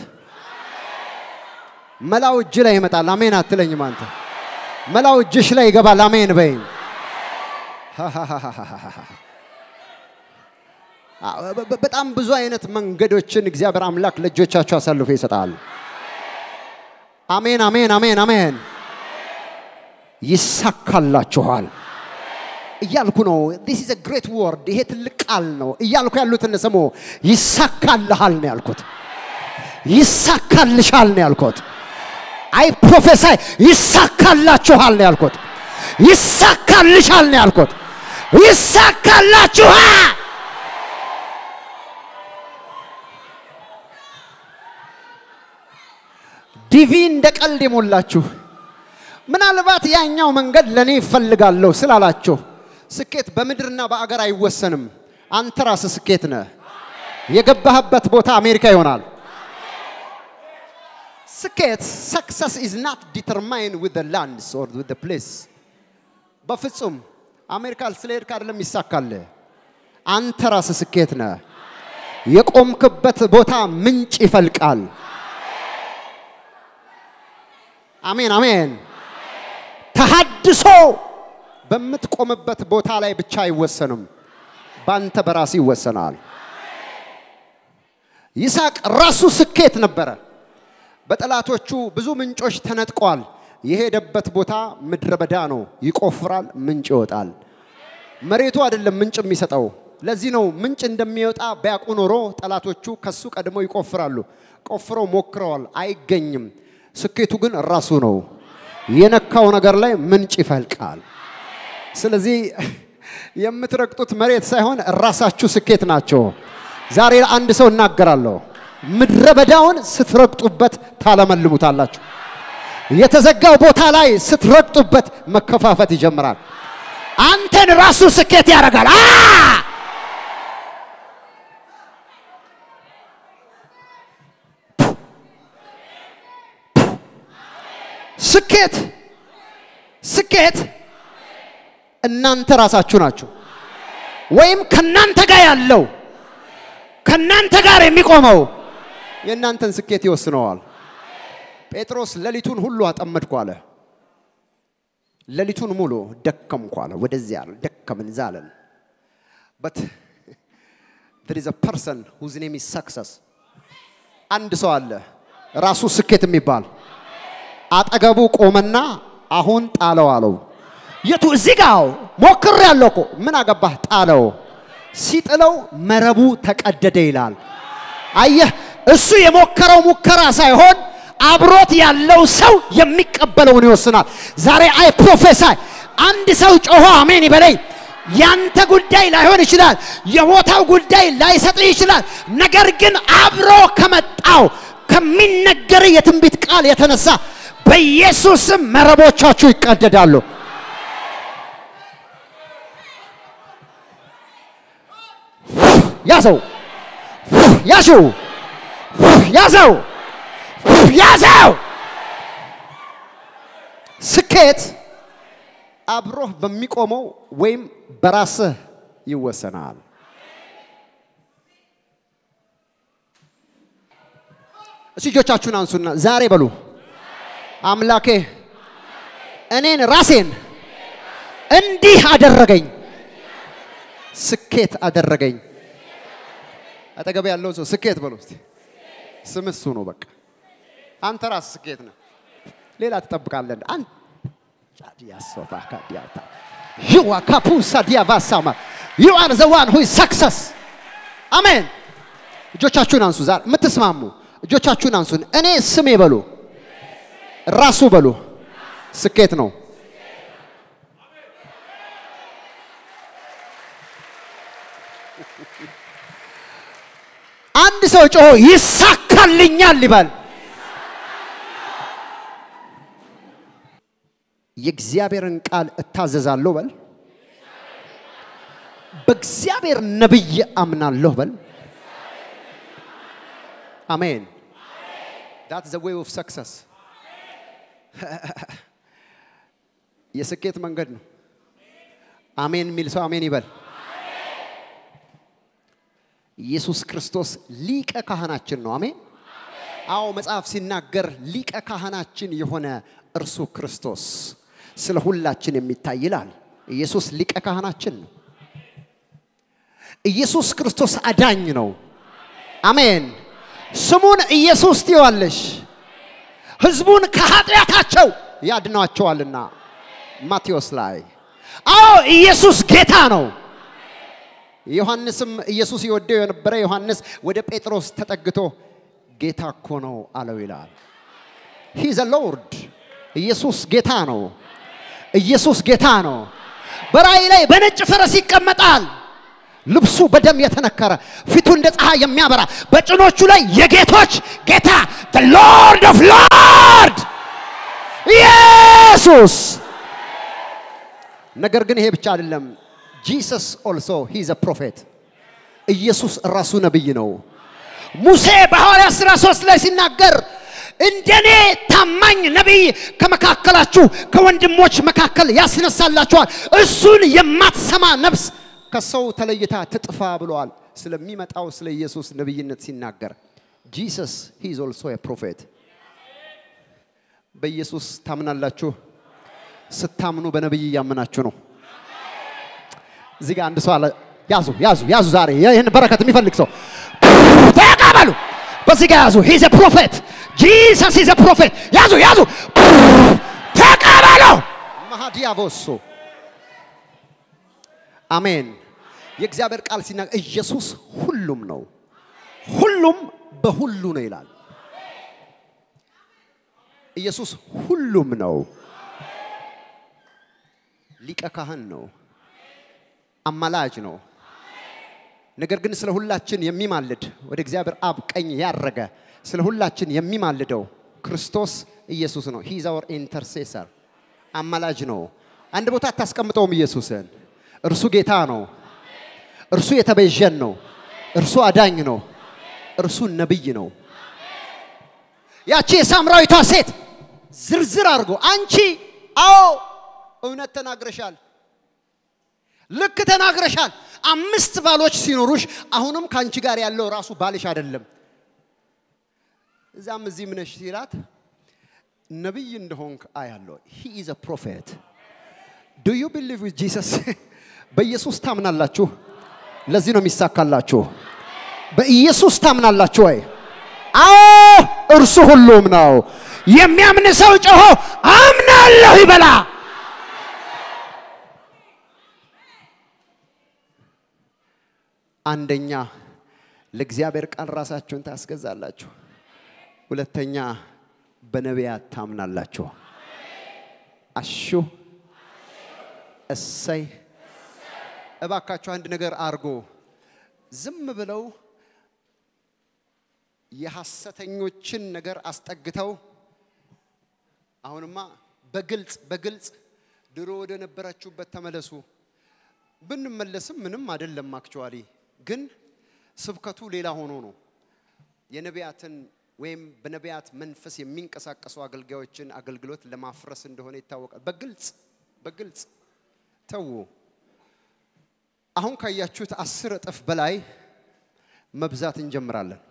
መላው እጅ ላይ ይመጣል። አሜን አትለኝም አንተ? መላው እጅሽ ላይ ይገባል። አሜን በይኝ። በጣም ብዙ አይነት መንገዶችን እግዚአብሔር አምላክ ለእጆቻችሁ አሳልፎ ይሰጣል። አሜን አሜን አሜን አሜን። ይሳካላችኋል እያልኩ ነው። ዲስ ኢዝ ግሬት ወርድ። ይሄ ትልቅ ቃል ነው እያልኩ ያሉትን ስሙ። ይሳካልሃል ነው ያልኩት። ይሳካልሻል ነው ያልኩት። አይ ፕሮፌሳይ ይሳካላችኋል ነው ያልኩት። ይሳካልሻል ነው ያልኩት። ይሳካላችኋል። ዲቪ እንደ ቀልድ የሞላችሁ ምናልባት ያኛው መንገድ ለእኔ ይፈልጋለሁ ስላላችሁ ስኬት በምድርና በአገር አይወሰንም። አንተ ራስህ ስኬት ነህ። የገባህበት ቦታ አሜሪካ ይሆናል። ስኬት ሰክሰስ ኢዝ ናት ዲተርማይን ዊዝ ዘ ላንድስ ኦር ዊዝ ዘ ፕሌስ። በፍጹም አሜሪካ ስለሄድክ አይደለም ይሳካልህ። አንተ ራስህ ስኬት ነህ። የቆምክበት ቦታ ምንጭ ይፈልቃል። አሜን አሜን። ተሃድሶ በምትቆምበት ቦታ ላይ ብቻ አይወሰንም፣ በአንተ በራስ ይወሰናል። ይስሐቅ ራሱ ስኬት ነበረ። በጠላቶቹ ብዙ ምንጮች ተነጥቋል። የሄደበት ቦታ ምድረ በዳ ነው። ይቆፍራል፣ ምንጭ ይወጣል። መሬቱ አይደለም ምንጭ የሚሰጠው። ለዚህ ነው ምንጭ እንደሚወጣ ቢያውቁ ኖሮ ጠላቶቹ ከሱ ቀድመው ይቆፍራሉ። ቆፍረው ሞክረዋል፣ አይገኝም። ስኬቱ ግን ራሱ ነው። የነካው ነገር ላይ ምንጭ ይፈልቃል። ስለዚህ የምትረግጡት መሬት ሳይሆን ራሳችሁ ስኬት ናቸው። ዛሬ አንድ ሰው እናገራለሁ። ምድረ በዳውን ስትረግጡበት ታለመልሙታላችሁ። የተዘጋው ቦታ ላይ ስትረግጡበት መከፋፈት ይጀምራል። አንተን ራሱ ስኬት ያደርጋል። አ ስኬት ስኬት እናንተ ራሳችሁ ናችሁ። ወይም ከናንተ ጋር ያለው ከናንተ ጋር የሚቆመው የእናንተን ስኬት ይወስነዋል። ጴጥሮስ ሌሊቱን ሁሉ አጠመድኩ አለ። ሌሊቱን ሙሉ ደከምኩ አለ። ወደዚያ አለ ደከምን ዛለን በት there is a person whose name is success አንድ ሰው አለ ራሱ ስኬት የሚባል አጠገቡ ቆመና አሁን ጣለው አለው። የቱ እዚህ ጋር ሞክር ያለው እኮ ምን አገባህ ጣለው። ሲጥለው መረቡ ተቀደደ ይላል። አየህ፣ እሱ የሞከረው ሙከራ ሳይሆን አብሮት ያለው ሰው የሚቀበለውን ይወስናል። ዛሬ አይ ፕሮፌሳይ አንድ ሰው ጮሆ አሜን ይበለኝ። ያንተ ጉዳይ ላይሆን ይችላል፣ የቦታው ጉዳይ ላይሰጥህ ይችላል። ነገር ግን አብሮ ከመጣው ከሚነገር የትንቢት ቃል የተነሳ በኢየሱስም መረቦቻችሁ ይቀደዳሉ። ያዘው ያሽው ያዘው ያዘው። ስኬት አብሮህ በሚቆመው ወይም በራስህ ይወሰናል። እስቲ እጆቻችሁን አንሱና ዛሬ በሉ አምላኬ እኔን ራሴን እንዲህ አደረገኝ፣ ስኬት አደረገኝ። አጠገብ ያለው ሰው ስኬት በለው እስቲ። ስም እሱ ነው በቃ። አንተ ራስ ስኬት ነህ። ሌላ ትጠብቃለህ። አንተ ዲያሶፋ ካዲያታ you are kapusa diavasama you are the one who is success አሜን። እጆቻችሁን አንሱ። ዛሬ የምትስማሙ እጆቻችሁን አንሱን። እኔ ስሜ በሉ ራሱ በሉ ስኬት ነው። አንድ ሰው ጮሆ ይሳካልኛል ይባል። የእግዚአብሔርን ቃል እታዘዛለሁ በል። በእግዚአብሔር ነብይ አምናለሁ በል። አሜን። ዳት ዘ ዌይ ኦፍ ሰክሰስ የስኬት መንገድ ነው። አሜን የሚል ሰው አሜን ይበል። ኢየሱስ ክርስቶስ ሊቀ ካህናችን ነው። አሜን። አዎ መጽሐፍ ሲናገር ሊቀ ካህናችን የሆነ እርሱ ክርስቶስ ስለ ሁላችን የሚታይ ይላል። ኢየሱስ ሊቀ ካህናችን ነው። ኢየሱስ ክርስቶስ አዳኝ ነው። አሜን። ስሙን ኢየሱስ ትይዋለሽ፣ ህዝቡን ከኃጢአታቸው ያድኗቸዋልና። ማቴዎስ ላይ አዎ ኢየሱስ ጌታ ነው። ዮሐንስም ኢየሱስ ይወደው የነበረ ዮሐንስ ወደ ጴጥሮስ ተጠግቶ ጌታ እኮ ነው አለው ይላል። ሂ ዘ ሎርድ ኢየሱስ ጌታ ነው። ኢየሱስ ጌታ ነው። በራእይ ላይ በነጭ ፈረስ ይቀመጣል። ልብሱ በደም የተነከረ ፊቱ እንደ ፀሐይ የሚያበራ በጭኖቹ ላይ የጌቶች ጌታ the lord of lord ኢየሱስ ነገር ግን ይሄ ብቻ አይደለም ጂሰስ ኦልሶ ሂ ዘ ፕሮፌት ኢየሱስ ራሱ ነብይ ነው ሙሴ በሐዋርያት ሥራ 3 ላይ ሲናገር እንደኔ ታማኝ ነቢይ ከመካከላችሁ ከወንድሞች መካከል ያስነሳላችኋል እሱን የማትሰማ ነፍስ ከሰው ተለይታ ትጥፋ ብለዋል ስለሚመጣው ስለ ኢየሱስ ነብይነት ሲናገር ጂሰስ ሂዝ ኦልሶ ፕሮፌት በኢየሱስ ታምናላችሁ ስታምኑ በነብይ እያመናችሁ ነው እዚህ ጋር አንድ ሰው አለ ያዙ ያዙ ያዙ ዛሬ ይህን በረከት የሚፈልግ ሰው ተቀበሉ በዚህ ጋር ያዙ ሂዝ ፕሮፌት ጂሰስ ሂዝ ፕሮፌት ያዙ ያዙ ተቀበሉ ማሃዲያቮሶ አሜን የእግዚአብሔር ቃል ሲናገር ኢየሱስ ሁሉም ነው ሁሉም በሁሉ ነው ይላል ኢየሱስ ሁሉም ነው ሊቀ ካህን ነው አማላጅ ነው ነገር ግን ስለ ሁላችን የሚማልድ ወደ እግዚአብሔር አብ ቀኝ ያረገ ስለ ሁላችን የሚማልደው ክርስቶስ ኢየሱስ ነው ሂዝ አወር ኢንተርሴሰር አማላጅ ነው አንድ ቦታ አታስቀምጠውም ኢየሱስን እርሱ ጌታ ነው እርሱ የተቤዠን ነው እርሱ አዳኝ ነው እርሱ ነብይ ነው ያቺ የሳምራዊቷ ሴት ዝርዝር አድርጎ አንቺ አዎ እውነት ተናግረሻል ልክ ተናግረሻል አምስት ባሎች ሲኖሩሽ አሁንም ከአንቺ ጋር ያለው ራሱ ባልሽ አይደለም እዛም እዚህም ነሽ ሲላት ነቢይ እንደሆንክ አያለው ሂ ኢዝ ፕሮፌት ዱ ዩ ቢሊቭ ዊዝ ጂሰስ በኢየሱስ ታምናላችሁ ለዚህ ነው የሚሳካላችሁ በኢየሱስ ታምናላችሁ ወይ አዎ እርሱ ሁሉም ነው የሚያምን ሰው ጮሆ አምናለሁ ይበላ አንደኛ ለእግዚአብሔር ቃል ራሳችሁን ታስገዛላችሁ ሁለተኛ በነቢያት ታምናላችሁ አሹ እሰይ እባካችሁ አንድ ነገር አርጎ ዝም ብለው የሐሰተኞችን ነገር አስጠግተው አሁንማ በግልጽ በግልጽ ድሮ ወደ ነበራችሁበት ተመለሱ ብንመለስም ምንም አይደለም አክቹዋሊ ግን ስብከቱ ሌላ ሆኖ ነው የነቢያትን ወይም በነቢያት መንፈስ የሚንቀሳቀሱ አገልጋዮችን አገልግሎት ለማፍረስ እንደሆነ ይታወቃል በግልጽ በግልጽ ተዉ አሁን ካያችሁት አስር እጥፍ በላይ መብዛት እንጀምራለን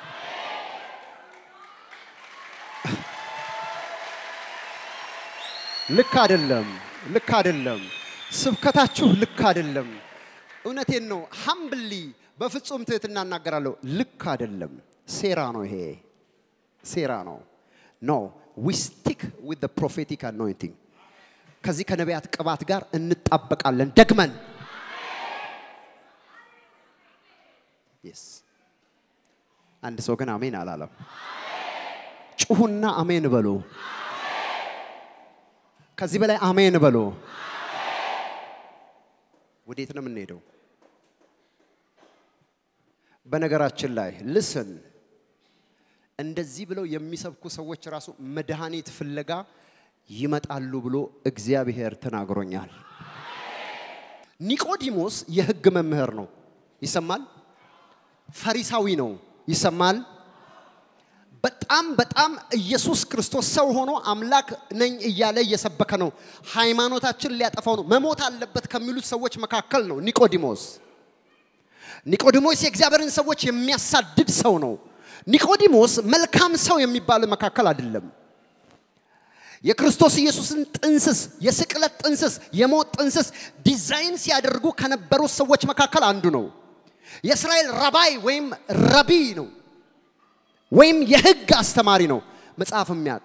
ልክ አይደለም ልክ አይደለም ስብከታችሁ ልክ አይደለም እውነቴን ነው ሀምብሊ በፍጹም ትህትና እናገራለሁ። ልክ አይደለም። ሴራ ነው ይሄ ሴራ ነው። ኖ ዊ ስቲክ ዊዝ ፕሮፌቲክ አኖይንቲንግ ከዚህ ከነቢያት ቅባት ጋር እንጣበቃለን ደግመን የስ አንድ ሰው ግን አሜን አላለም። ጩሁና አሜን በሉ። ከዚህ በላይ አሜን በሉ። ወዴት ነው የምንሄደው? በነገራችን ላይ ልስን እንደዚህ ብለው የሚሰብኩ ሰዎች ራሱ መድኃኒት ፍለጋ ይመጣሉ ብሎ እግዚአብሔር ተናግሮኛል። ኒቆዲሞስ የሕግ መምህር ነው፣ ይሰማል። ፈሪሳዊ ነው፣ ይሰማል። በጣም በጣም ኢየሱስ ክርስቶስ ሰው ሆኖ አምላክ ነኝ እያለ እየሰበከ ነው። ሃይማኖታችን ሊያጠፋው ነው፣ መሞት አለበት ከሚሉት ሰዎች መካከል ነው ኒቆዲሞስ። ኒቆዲሞስ የእግዚአብሔርን ሰዎች የሚያሳድድ ሰው ነው። ኒቆዲሞስ መልካም ሰው የሚባል መካከል አይደለም። የክርስቶስ ኢየሱስን ጥንስስ፣ የስቅለት ጥንስስ፣ የሞት ጥንስስ ዲዛይን ሲያደርጉ ከነበሩት ሰዎች መካከል አንዱ ነው። የእስራኤል ረባይ ወይም ረቢ ነው፣ ወይም የህግ አስተማሪ ነው። መጽሐፍ የሚያውቅ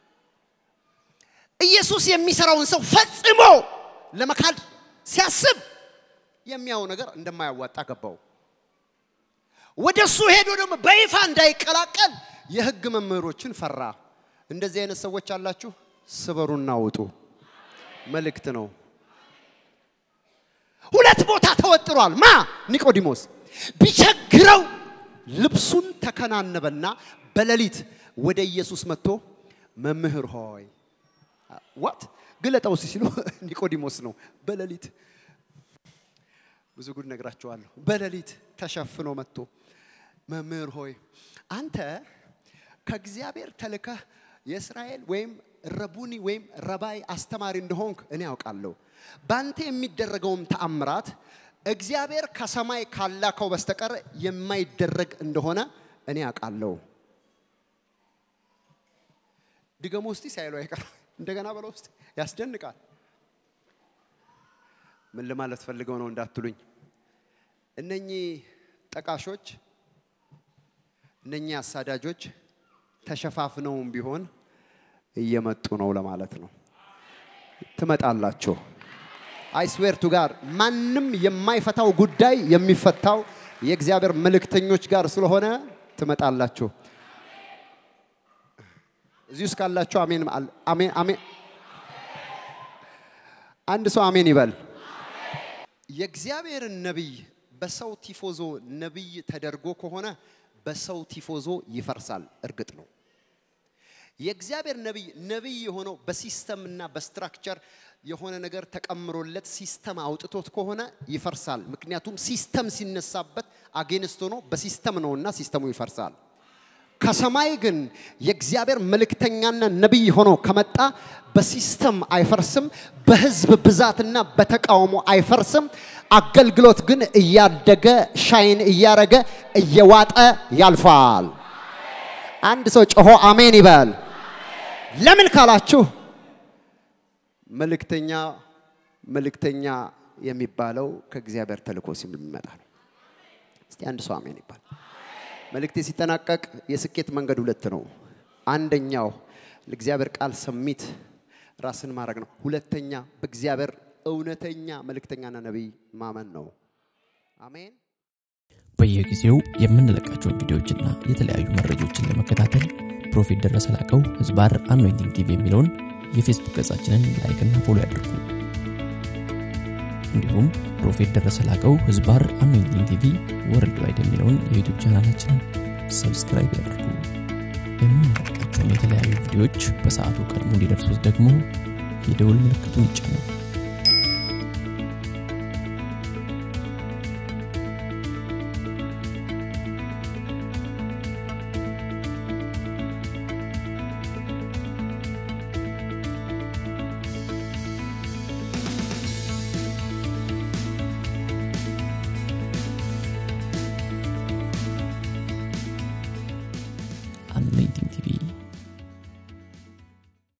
ኢየሱስ የሚሰራውን ሰው ፈጽሞ ለመካድ ሲያስብ የሚያው ነገር እንደማያዋጣ ገባው። ወደ እሱ ሄዶ ደግሞ በይፋ እንዳይቀላቀል የህግ መምህሮችን ፈራ። እንደዚህ አይነት ሰዎች አላችሁ፣ ስበሩና ውጡ። መልእክት ነው። ሁለት ቦታ ተወጥሯል። ማ ኒቆዲሞስ ቢቸግረው ልብሱን ተከናነበና በሌሊት ወደ ኢየሱስ መጥቶ መምህር ሆይ ዋት ግለጠው ሲሉ ኒቆዲሞስ ነው። በሌሊት ብዙ ጉድ ነግራቸዋለሁ። በሌሊት ተሸፍኖ መጥቶ መምህር ሆይ አንተ ከእግዚአብሔር ተልከህ የእስራኤል ወይም ረቡኒ ወይም ረባይ አስተማሪ እንደሆንክ እኔ ያውቃለሁ። በአንተ የሚደረገውም ተአምራት እግዚአብሔር ከሰማይ ካላከው በስተቀር የማይደረግ እንደሆነ እኔ ያውቃለሁ። ድገሞ ውስጥ ሳይሉ አይቀር እንደገና በለው ውስጥ ያስደንቃል። ምን ለማለት ፈልገው ነው እንዳትሉኝ፣ እነኚህ ጠቃሾች እነኚህ አሳዳጆች ተሸፋፍነውም ቢሆን እየመጡ ነው ለማለት ነው። ትመጣላችሁ። አይስዌርቱ ጋር ማንም የማይፈታው ጉዳይ የሚፈታው የእግዚአብሔር መልእክተኞች ጋር ስለሆነ ትመጣላችሁ። እዚህ ውስጥ ካላችሁ አሜን አሜን አሜን። አንድ ሰው አሜን ይበል። የእግዚአብሔርን ነቢይ በሰው ቲፎዞ ነቢይ ተደርጎ ከሆነ በሰው ቲፎዞ ይፈርሳል። እርግጥ ነው። የእግዚአብሔር ነቢይ ነቢይ የሆነው በሲስተም እና በስትራክቸር የሆነ ነገር ተቀምሮለት ሲስተም አውጥቶት ከሆነ ይፈርሳል። ምክንያቱም ሲስተም ሲነሳበት አጌንስት ሆኖ በሲስተም ነውና ሲስተሙ ይፈርሳል። ከሰማይ ግን የእግዚአብሔር መልእክተኛና ነቢይ ሆኖ ከመጣ በሲስተም አይፈርስም፣ በህዝብ ብዛትና በተቃውሞ አይፈርስም። አገልግሎት ግን እያደገ ሻይን እያረገ እየዋጠ ያልፋል። አንድ ሰው ጮሆ አሜን ይበል። ለምን ካላችሁ መልእክተኛ መልእክተኛ የሚባለው ከእግዚአብሔር ተልኮ ሲመጣ ነው። እስቲ አንድ ሰው አሜን ይባል። መልእክቴ ሲጠናቀቅ የስኬት መንገድ ሁለት ነው። አንደኛው ለእግዚአብሔር ቃል ሰሚት ራስን ማድረግ ነው። ሁለተኛ በእግዚአብሔር እውነተኛ መልእክተኛና ነቢይ ማመን ነው። አሜን። በየጊዜው የምንለቃቸውን ቪዲዮዎችና የተለያዩ መረጃዎችን ለመከታተል ፕሮፌት ደረሰ ላቀው ህዝባር አኖይንቲንግ ቲቪ የሚለውን የፌስቡክ ገጻችንን ላይክና ፎሎ ያድርጉ። እንዲሁም ፕሮፌት ደረሰ ላቀው ህዝባር አኖይንቲንግ ቲቪ ወርልድ ዋይድ የሚለውን የዩቱብ ቻናላችንን ሰብስክራይብ ያድርጉ። የምንለቃቸውን የተለያዩ ቪዲዮዎች በሰዓቱ ቀድሞ እንዲደርሱት ደግሞ የደውል ምልክቱን ይጫኑ።